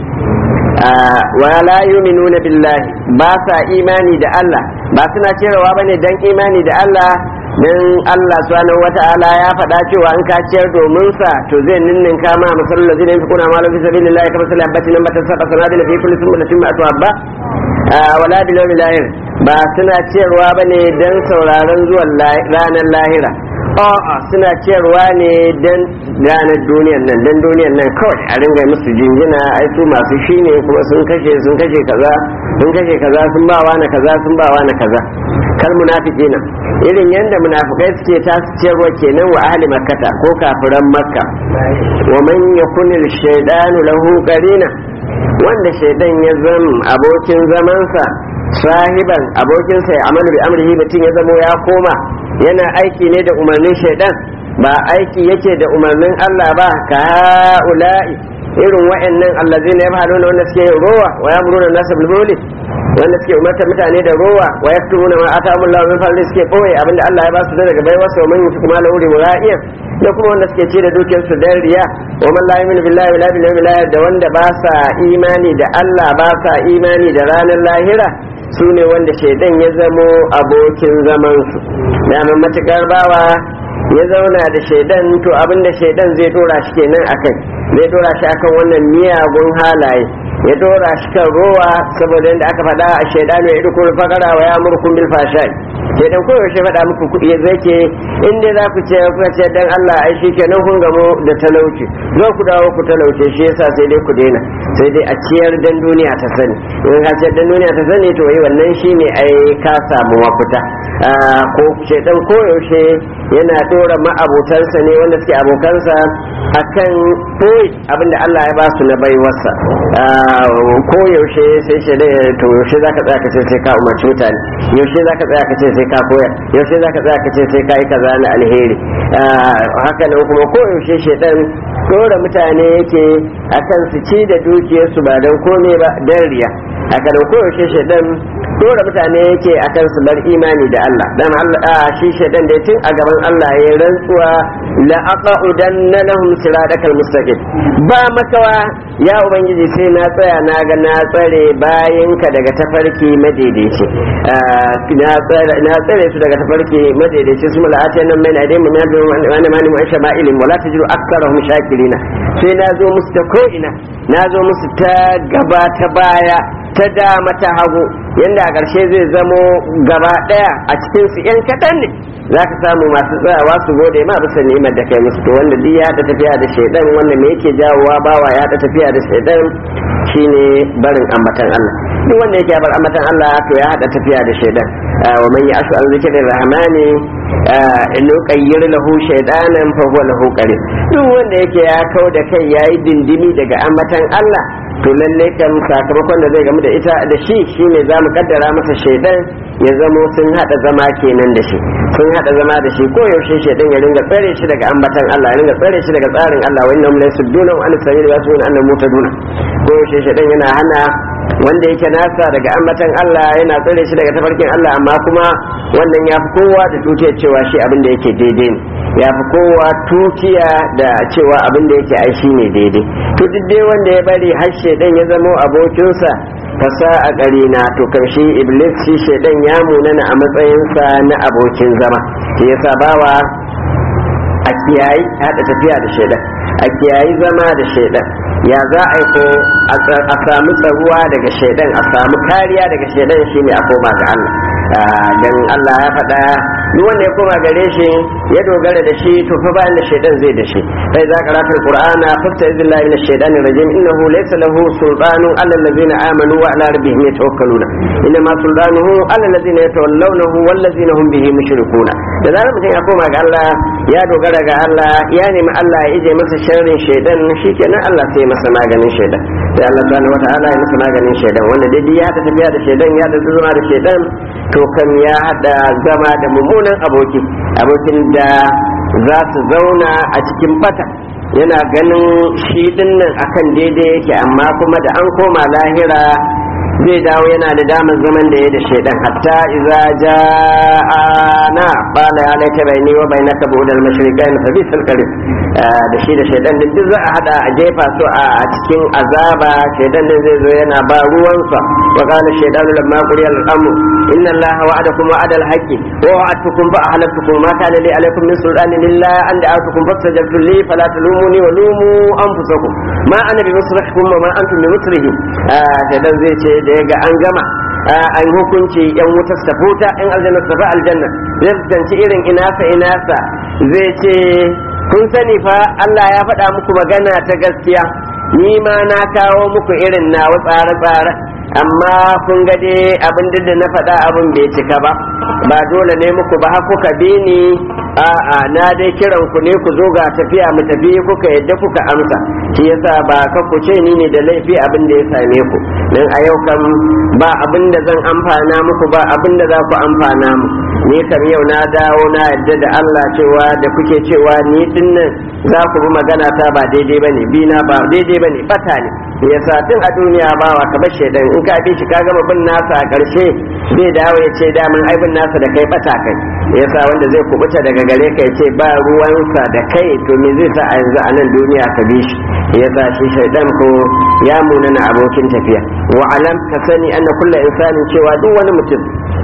Speaker 1: wa la yu'minuna billahi ba sa imani da Allah ba suna cewa bane dan imani da Allah dan Allah subhanahu wata'ala ya faɗa cewa in ka ciyar domin sa to zai ninnin ka ma masalul ladina yunfiquna ma fi sabilillahi kama sallan batin nan batan sab'a sanadil fi kulli sunnatin ma atwabba wala bil yawmil akhir ba suna ciyarwa bane dan sauraron zuwan ranar lahira a'a suna ciyarwa ne dan ranar duniyar nan dan duniyar nan kawai a ringa musu jinjina ai su masu shi ne kuma sun kashe sun kashe kaza sun kashe kaza sun ba wani kaza sun ba wani kaza kal munafiqina irin yanda munafikai suke ta ciyarwa kenan wa ahli makkata ko kafiran makka wa man yakunil shaydanu lahu qarina wanda shaidan ya zama abokin zamansa sahiban abokinsa ya amalu bi amrihi mutum ya zamo ya koma yana aiki ne da umarnin shaidan ba aiki yake da umarnin Allah ba ka ha'ula'i irin wa'annan allazina yaf'aluna wanda suke yin rowa wa yamruna nasa bil wanda suke umarta mutane da rowa wa yaktubuna ma atahum Allah min fadli suke boye abinda Allah ya ba su daga baiwa sa man yusu kuma lauri mura'iyan da kuma wanda suke ce da dukiyar su dan riya wa man la yu'minu billahi wala bil yawmil akhir da wanda ba sa imani da Allah ba sa imani da ranar lahira su ne wanda shaidan ya zamo abokin zaman su da matukar bawa ya zauna da shaidan to abinda shaidan zai dora shi kenan akai zai dora shi akan wannan miyagun halaye ya dora shi kan rowa saboda yadda aka faɗa a shaidanu ya idukun fakara wa ya murkun bil fashai shaidan ko yaushe faɗa muku kuɗi ya zai ke in dai za ku ce kuka ce dan Allah ai shi kenan kun gamo da talauci zo ku dawo ku talauce shi yasa sai dai ku daina sai dai a ciyar dan duniya ta sani in ka ciyar dan duniya ta sani to yi wannan shine ai ka samu mafita ko shaidan ko yaushe yana dora ma'abotansa ne wanda suke abokansa akan koyi abinda Allah ya ba su na baiwarsa ko yaushe sai shi da to yaushe zaka tsaya ka ce sai ka umarci mutane yaushe zaka tsaya ka ce sai ka koyar yaushe zaka tsaya ka ce sai ka yi kaza na alheri haka nan kuma ko yaushe shedan dora mutane yake akan su ci da dukiyarsu ba don komai ba dan riya haka nan ko yaushe shedan dora mutane yake akan su bar imani da Allah dan Allah shi shedan da tun a gaban Allah ya rantsuwa la aqudanna lahum siratal mustaqim ba makawa ya ubangiji sai na tsaya na ga na tsare bayanka daga tafarki madaidaici na tsare su daga tafarki madaidaici su mala'ati nan mai na dai mun yabi wani mani mu aisha ma'ilin wala tajidu aktsarahum shakirina sai na zo musu ta ko'ina na zo musu ta gaba ta baya ta dama ta hagu yanda a ƙarshe zai zamo gaba ɗaya a cikin su yan kaɗan ne za ka samu masu tsayawa su gode ma bisa ni'imar da kai musu to wanda duk ya haɗa tafiya da shaidan wanda me yake jawowa bawa ya haɗa tafiya da shaidan shine barin ambatan Allah duk wanda yake bar ambatan Allah to ya haɗa tafiya da shaidan wa man ya'shu an zikrir rahmani in qayyir lahu shaydanan fa huwa lahu qarin duk wanda yake ya kau da kai yayi dindimi daga ambatan Allah to lalle kan sakamakon da zai gamu da ita da shi shine zamu kaddara masa shaidan ya zamo sun hada zama kenan da shi sun hada zama da shi ko yaushe shaidan ya ringa tsare shi daga ambatan Allah ya ringa tsare shi daga tsarin Allah wa innahum laysudduna wa an sabil wa sunna annahum mutaduna ko yaushe shaidan yana hana wanda yake nasa daga ambatan Allah yana tsare shi daga tafarkin Allah amma kuma wannan ya fi kowa da tutiyar cewa shi abin da yake daidai ne ya fi kowa tutiya da cewa abin da yake ai shi ne daidai to duk dai wanda ya bari har shaidan ya zamo abokinsa fasa a ƙarina to karshe iblis shi shaidan ya munana a matsayinsa na abokin zama shi yasa bawa a kiyayi haɗa tafiya da shaidan a kiyayi zama da shaidan ya za a yi ko a samu tsaruwa daga shaidan a samu kariya daga shaidan shine a koma ga Allah dan Allah ya faɗa duk wanda ya koma gare shi ya dogara da shi to fa bayan da shaidan zai da shi sai za qaratul qur'ana fasta izillahi minash shaitani rajim innahu laysa lahu sultanu ala allazina amanu wa ala rabbihim yatawakkaluna inna ma sultanuhu ala allazina yatawallawnahu wal ladzina hum bihi mushrikuna da zarar mutum ya koma ga Allah ya dogara ga Allah ya nemi Allah ya ije masa sharrin shaidan shikenan Allah sai masa maganin shaidan sai Allah subhanahu wataala ya masa maganin shaidan wanda dai ya ta tafiya da shaidan ya da zuma da shaidan to kan ya hada zama da mummunan aboki abokin da za su zauna a cikin bata yana ganin shi dinnan akan daidai yake amma kuma da an koma lahira zai dawo yana da damar zaman da ya da shaidan hatta iza ja'ana qala ya laita bayni wa bainaka bu'dal mashriqain fa bisal qarin da shi da shaidan din duk za a hada a jefa su a cikin azaba shaidan din zai zo yana ba ruwansa wa qala shaydanu lamma quriya al-amru inna allaha wa'adakum wa'ada al-haqqi wa wa'adtukum fa ahlaktukum ma kana li alaykum min sultanin illa an da'atukum fastajabtum li fala talumuni wa lumu anfusakum ma ana bi musrikhkum wa ma antum bi musrihi shaidan zai ce da ya ga an gama an hukunci yan wuta su tafi wuta yan aljanna su tafi aljanna zai fuskanci irin inasa inasa zai ce kun sani fa Allah ya faɗa muku magana ta gaskiya ni ma na kawo muku irin nawa tsare-tsare amma kun ga dai abin da na faɗa abin bai cika ba ba dole ne muku ba kuka bi ni a'a na dai kiran ku ne ku zo ga tafiya mu tafi kuka yadda kuka amsa shi yasa ba ka ku ce ni ne da laifi abin da ya same ku dan a yau kam ba abin da zan amfana muku ba abin da za ku amfana mu ni kam yau na dawo na yadda da Allah cewa da kuke cewa ni dinnan za ku bi magana ta ba daidai bane bi na ba daidai bane bata ne yasa tun a duniya ba wa ka bashe dan in ka bi shi ka gama bin nasa a karshe zai dawo ya ce damin ai bin nasa da kai bata kai yasa wanda zai kubuta daga gare ka ya ce ba ruwansa da kai to me zai sa a yanzu a nan duniya ka bi shi yasa shi shaidan ko ya munana abokin tafiya wa alam ka sani anna kullu insanin cewa duk wani mutum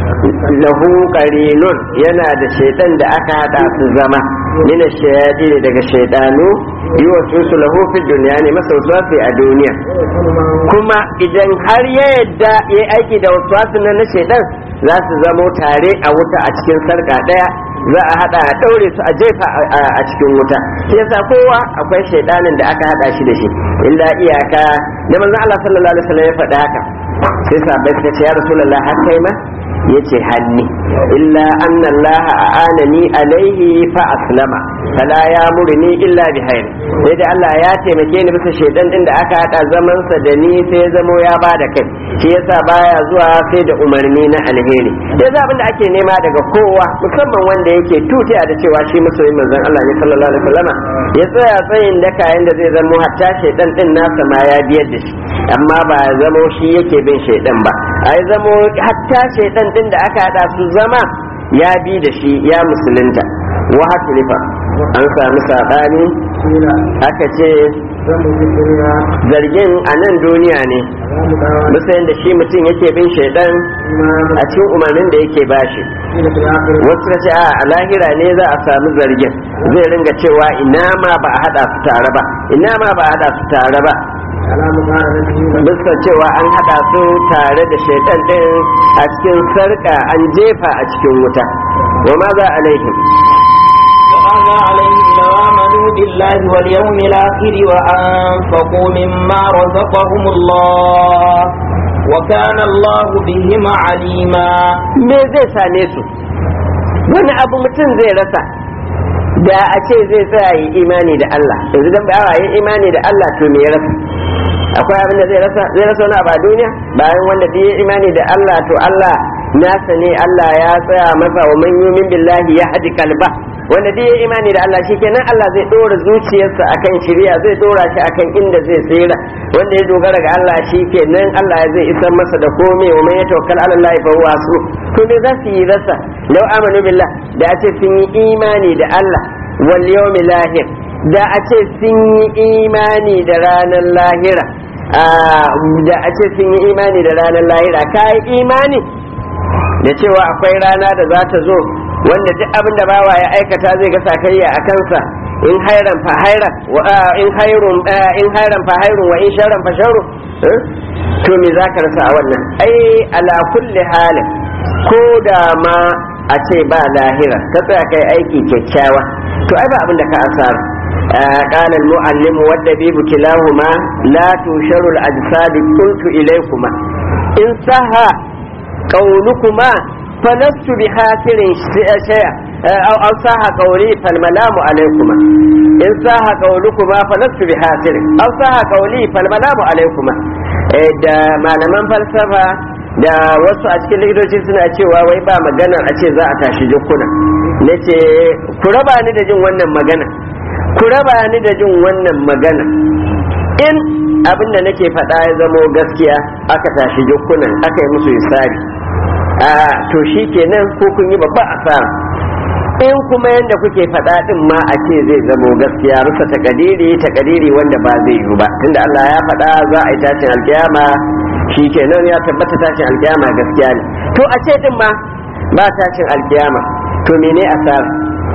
Speaker 1: lahu qarinun yana da shaidan da aka hada su zama min shayadi ne daga shaidanu yuwasu lahu fi dunya ne masausafi a duniya kuma idan har ya yadda ya aiki da wasu na shaidan za su zamo tare a wuta a cikin sarka daya za a hada a daure su a jefa a cikin wuta shi yasa kowa akwai shaidanin da aka hada shi da shi illa iyaka da manzo Allah sallallahu alaihi wasallam ya faɗa haka sai sahabbai suka ce ya rasulullah har kai ma yace hanni illa anna Allah a'anani alaihi fa aslama fala ya murni illa bi hayr sai da Allah ya taimake ni bisa shaidan din da aka hada zaman sa da ni sai zamo ya bada kai shi yasa baya zuwa sai da umarni na alheri sai abin da ake nema daga kowa musamman wanda yake tutiya da cewa shi masoyin manzon Allah ne sallallahu alaihi wasallama ya tsaya tsayin daka yanda zai zamo hatta shaidan din nasa ma ya biyar da shi amma ba ya zamo shi yake bin shaidan ba ai zamo hatta shaidan din da aka hada su zama ya bi da shi ya musulunta wa hatulifa an sami saɓani aka ce zargin a nan duniya ne bisa yadda shi mutum yake bin shaidan a cikin umarnin da yake bashi wasu ka ce a lahira ne za a sami zargin zai ringa cewa ina ma ba a hada su tare ba ina ma ba a hada su tare ba bisa cewa an hada su tare da shaitan din a cikin sarka an jefa a cikin wuta wa ma za alaihim
Speaker 2: وماذا عليهم لو آمنوا بالله واليوم الآخر وأنفقوا مما رزقهم الله وكان الله بهم عليما
Speaker 1: me zai same su wani abu mutum zai rasa da a ce zai tsaya yi imani da Allah yanzu dan ba yi imani da Allah to me ya rasa akwai abin da zai rasa zai rasa wani abu a duniya bayan wanda da ya imani da Allah to Allah nasa ne Allah ya tsaya masa wa man yumin billahi ya hadi kalba wanda da ya imani da Allah shikenan Allah zai dora zuciyarsa akan shiriya zai dora shi akan inda zai tsira wanda ya dogara ga Allah shikenan Allah zai isar masa da komai wa man yatawakkal ala Allah fa huwa hasbu to me za su yi rasa law amanu billah da a ce sun yi imani da Allah wal yawmil akhir da a ce sun yi imani da ranar lahira da a ce sun yi imani da ranar lahira ka yi imani da cewa akwai rana da za ta zo wanda duk abin da bawa ya aikata zai ga sakayya a kansa in hairan fa hairan in hairun in hairan fa hairun wa in sharran fa sharru to me za ka rasa a wannan ai ala kulli halin ko da ma a ce ba lahira ka tsaya kai aiki kyakkyawa to ai ba abin da ka asara قال المعلم والدبيب كلاهما لا تنشر الأجساد قلت إليكما إن سهى قولكما فلست بخاسر شيئا أو أو صح قولي فالملام عليكما إن صح قولكما فلست بخاسر أو صح قولي فالملام عليكما da malaman falsafa da wasu a cikin likitoci suna cewa wai ba magana a ce za a tashi jikuna na ce ku raba ni da jin wannan magana ku raba ni da jin wannan magana in abin da nake faɗa ya zamo gaskiya aka tashi jikunan aka yi musu isari a to shi kenan ko kun yi babba asara in kuma yadda kuke faɗa ɗin ma a ce zai zamo gaskiya rusa takadiri takadiri wanda ba zai yiwu ba tunda Allah ya faɗa za a yi tashin alkiyama shi kenan ya tabbata tashin alkiyama gaskiya ne to a ce ɗin ma ba tashin alkiyama to mene asara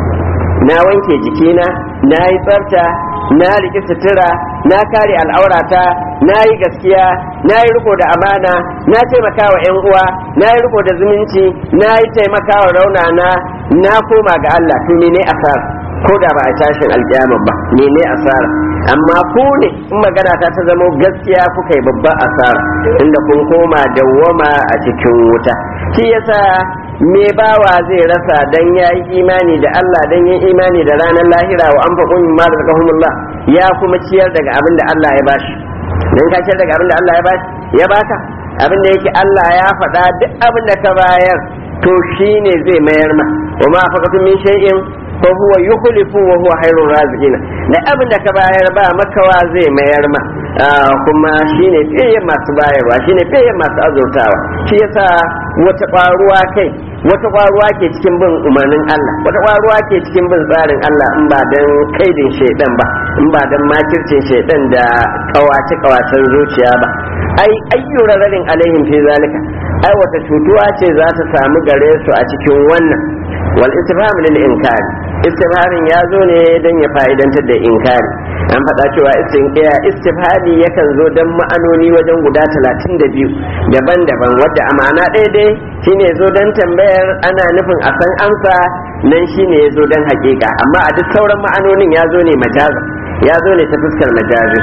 Speaker 1: na wanke jikina na yi tsafta na riƙe sutura na kare al'aurata na yi gaskiya na yi riko da amana na taimaka wa 'yan uwa na yi riko da zumunci na yi taimaka wa raunana na koma ga Allah to ne asara ko da ba a tashin alƙiyama ba ne ne asara amma ku ne in magana ta ta zama gaskiya kuka yi babban asara inda kun koma dawwama a cikin wuta shi yasa me bawa zai rasa dan ya yi imani da Allah dan yin imani da ranar lahira wa an faƙo min ma da ya kuma ciyar daga abin da Allah ya bashi dan ka ciyar daga abin da Allah ya bashi ya baka abin da yake Allah ya faɗa duk abin da ka bayar to shine zai mayar ma wa ma faqatu min shay'in fa huwa yukhlifu wa huwa khairur raziqina da abin da ka bayar ba makawa zai mayar ma kuma shine fiye masu bayarwa shine fiye masu azurtawa shi yasa wata ƙwaruwa kai wata ƙwaruwa ke cikin bin umarnin Allah wata ƙwaruwa ke cikin bin tsarin Allah in ba dan kaidin shaidan ba in ba dan makircin shaidan da kawace kawacen zuciya ba ai ayyura rarin alaihim fi zalika ai wata cutuwa ce za ta samu gare su a cikin wannan wal istifham lil inkari istifhamin ya zo ne don ya fa'idantar da inkari an faɗa cewa istifhami yakan zo don ma'anoni wajen guda talatin da biyu daban-daban wadda a ma'ana ɗaya dai shine zo don tambayar ana nufin a san amsa nan shine ya zo don haƙiƙa amma a duk sauran ma'anonin ya zo ne majaza ya zo ne ta fuskar majazi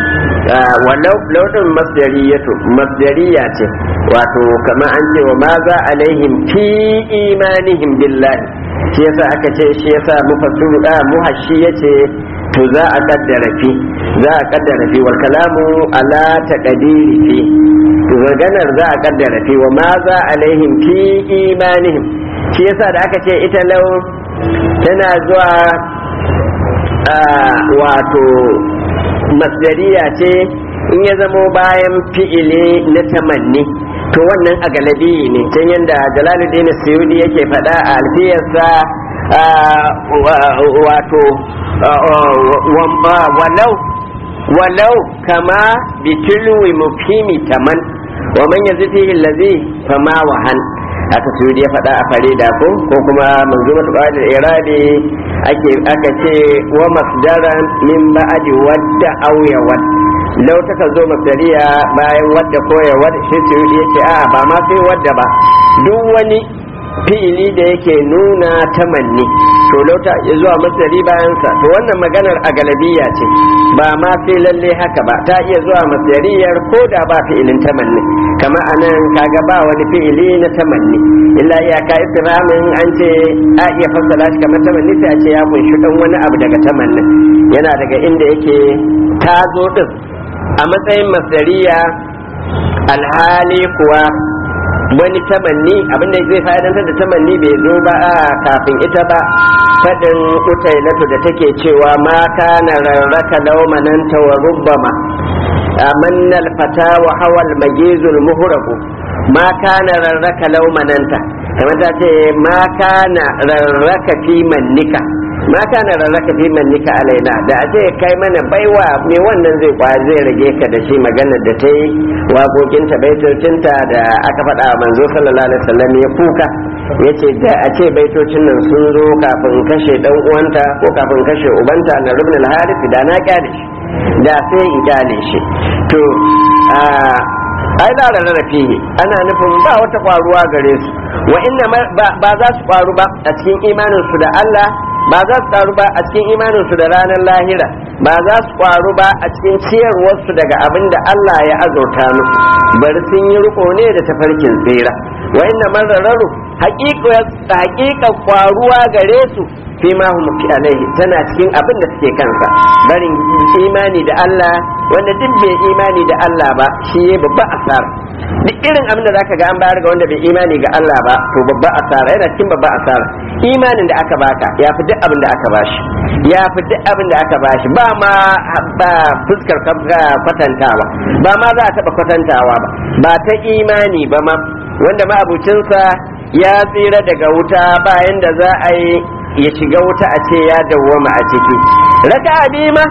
Speaker 1: walau lauɗin masdariyatu masdariya ce wato kamar an ce wa ma za alaihim fi imanihim billahi shi yasa aka ce shi yasa mufassiru a muhashi yace to za a kaddara fi za a kaddara fi wal kalamu ala taqdiri fi to maganar za a kaddara fi wa ma za alaihim fi imanihim shi yasa da aka ce ita lau tana zuwa wato masdariya ce in ya zamo bayan fi'ili na tamanni to wannan a galabi ne can yadda jalaluddin suyudi yake faɗa a alfiyarsa wato walau walau kama bitilwi mufhimi taman wa man yazfihi allazi fama wahan aka suyudi ya faɗa a farida ko ko kuma manzumatu qadir iradi ake aka ce wa masdaran min ba'di wadda aw yawad lau ta zo masdariya bayan wadda ko yawad shi suyudi yace a ba ma sai wadda ba duk wani fi'ili da yake nuna tamanni to lauta ya zuwa masdari bayansa to wannan maganar a galabiya ce ba ma sai lalle haka ba ta iya zuwa masdariyar ko da ba fi'ilin tamanni kama anan kaga ba wani fi'ili na tamanni illa iyaka istifhamin an ce a iya fassara shi kamar tamanni sai a ce ya kunshi dan wani abu daga tamannin yana daga inda yake ta zo din a matsayin masdariya alhali kuwa wani tamanni abinda zai fa'idantar da tamanni bai zo ba a kafin ita ba fadin utailatu da take cewa ma kana rarraka laumananta wa rubbama amanna alfata wa hawal magizul muhraku ma kana rarraka laumananta kamar ta ce ma kana rarraka fi mannika ma kana rarraka fi mannika alaina da a ce kai mana baiwa me wannan zai kwa zai rage ka da shi magana da ta yi waƙoƙinta baitocinta da aka faɗa wa manzo sallallahu alaihi wasallam ya kuka ya ce da a ce baitocin nan sun zo kafin kashe dan uwanta ko kafin kashe ubanta na rubin al-harith da na kyale shi da sai in kyale shi to ai da rarrafe ana nufin ba wata kwaruwa gare su wa inna ba za su kwaru ba a cikin imanin su da Allah ba za su karu ba a cikin imanin su da ranar lahira ba za su kwaru ba a cikin ciyarwar su daga abin da Allah ya azurta musu bari sun yi riko ne da tafarkin tsira wa inna man rarraru haƙiƙa kwaruwa gare su fi ma hum alaihi tana cikin abin da suke kansa barin imani da Allah wanda duk bai imani da Allah ba shi ya babba asara duk irin abin da zaka ga an bayar ga wanda bai imani ga Allah ba to babba asara yana cikin babba asara imanin da aka baka ya fi duk abin da aka bashi ya fi duk abin da aka bashi ba ma ba fuskar kwatantawa ba ma za a taba kwatantawa ba ba ta imani ba ma wanda ma abucinsa ya tsira daga wuta bayan da za a yi ya shiga wuta a ce ya dawwama a ciki raka ma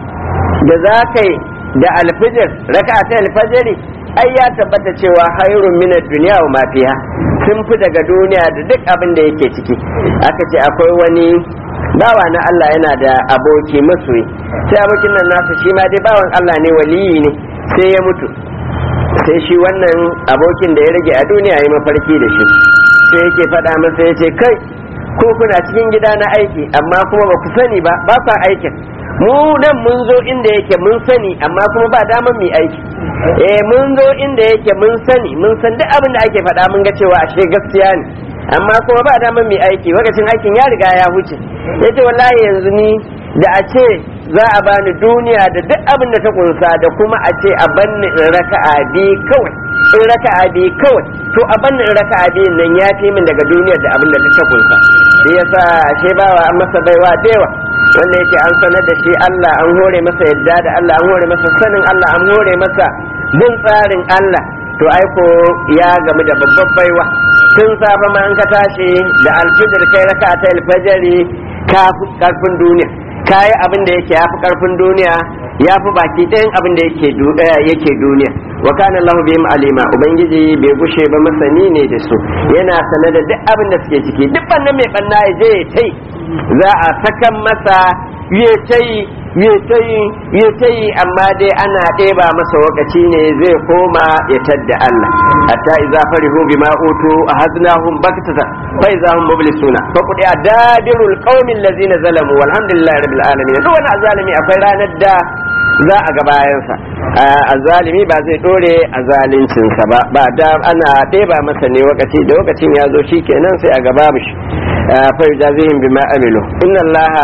Speaker 1: da za ka yi da alfijir raka ta alfajiri ai ya tabbata cewa hairun minar duniya wa mafiya sun fi daga duniya da duk abin da yake ciki aka ce akwai wani bawa na Allah yana da aboki masoyi sai abokin nan nasa shi ma dai bawan Allah ne waliyi ne sai ya mutu sai shi wannan abokin da ya rage a duniya ya mafarki da shi sai yake faɗa masa ya ce kai ko kuna cikin gida na aiki amma kuma ba ku sani ba ba ku aikin mu nan mun zo inda yake mun sani amma kuma ba daman mu aiki eh mun zo inda yake mun sani mun san duk abin da ake faɗa mun ga cewa ashe gaskiya ne amma kuma ba daman mu aiki lokacin aikin ya riga ya huce yace wallahi yanzu ni da a ce za a bani duniya da duk abin da ta kunsa da kuma a ce a banni in raka'a bi kawai in raka'a bi kawai to a banni in raka'a bi nan ya fi min daga duniya da abin da ta kunsa shi yasa ashe bawa an masa baiwa da yawa wanda yake an sanar da shi Allah an hore masa yadda da Allah an hore masa sanin Allah an hore masa bin tsarin Allah to aiko ya gamu da babbar baiwa tun safe ma an ka tashi da alfijir kai raka ta alfajari ka fi karfin duniya kayi abin da yake yafi karfin duniya ya fi baki ɗayan abin da yake yake duniya wa kana Allahu bihim alima ubangiji bai gushe ba masani ne da su yana sanar da duk abin da suke ciki duk bannan mai banna ya je ya tai za a sakan masa ya tai ya tai ya tai amma dai ana ɗeba masa lokaci ne zai koma ya tadda Allah hatta idza farihu bima utu ahadnahum baktata fa idza hum mublisuna fa qudi adadirul qaumil ladzina zalamu walhamdulillahi rabbil alamin duk wani azalimi akwai ranar da za a ga bayansa azalimi ba zai dore a zalincinsa ba ba da ana ɗeba masa ne lokaci da lokacin ya zo shikenan sai a gaba mishi fa yujazihim bima amilu inna allaha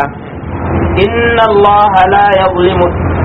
Speaker 2: إن الله لا يظلم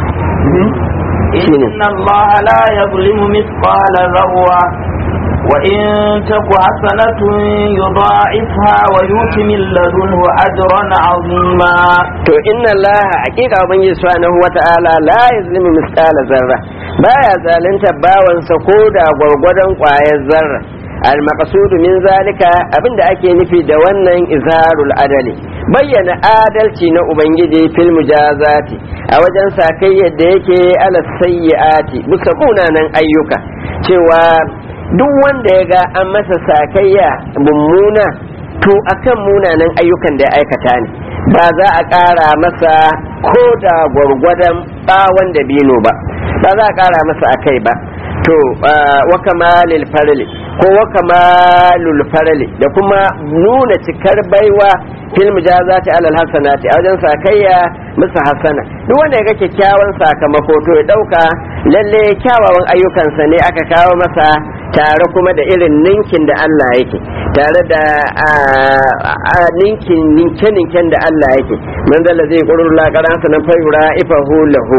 Speaker 2: إن الله لا يظلم مثقال ذرة وإن تك حسنة يضاعفها ويؤت من لدنه أجرا عظيما
Speaker 1: to inna allaha hakika ubangiji subhanahu wata'ala la yazlimu misqala zarra baya zalunta bawansa ko da gwargwadon kwayar zarra al-maqsudu min zalika abinda ake nufi da wannan izharul adali bayyana adalci na ubangiji fil mujazati a wajen sakai yadda yake ala sayyiati bisa munanan ayyuka cewa duk wanda ya ga an masa sakayya mummuna to akan munanan ayyukan da ya aikata ne ba za a ƙara masa ko da gwargwadon ɓawon da bino ba ba za a ƙara masa a kai ba to wa kamalil farli ko wa kamalul farli da kuma nuna cikar baiwa fil mujazati alal hasanati a wajen sakayya musu hasana duk wanda ya ga kyakkyawan sakamako to ya dauka lalle kyawawan ayyukansa ne aka kawo masa tare kuma da irin ninkin da Allah yake tare da ninkin ninke ninken da Allah yake man zalla zai qurur la qaransa nan fayura ifahu lahu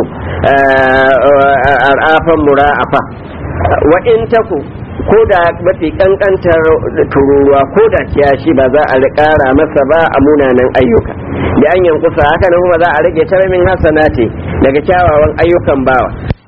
Speaker 1: arafan mura'afa wa in taku ko da mafi kankantar tururuwa ko da kiyashi ba za a ƙara masa ba a munanan ayyuka da an yankusa haka nan kuma za a rage taramin hasanati daga kyawawan ayyukan bawa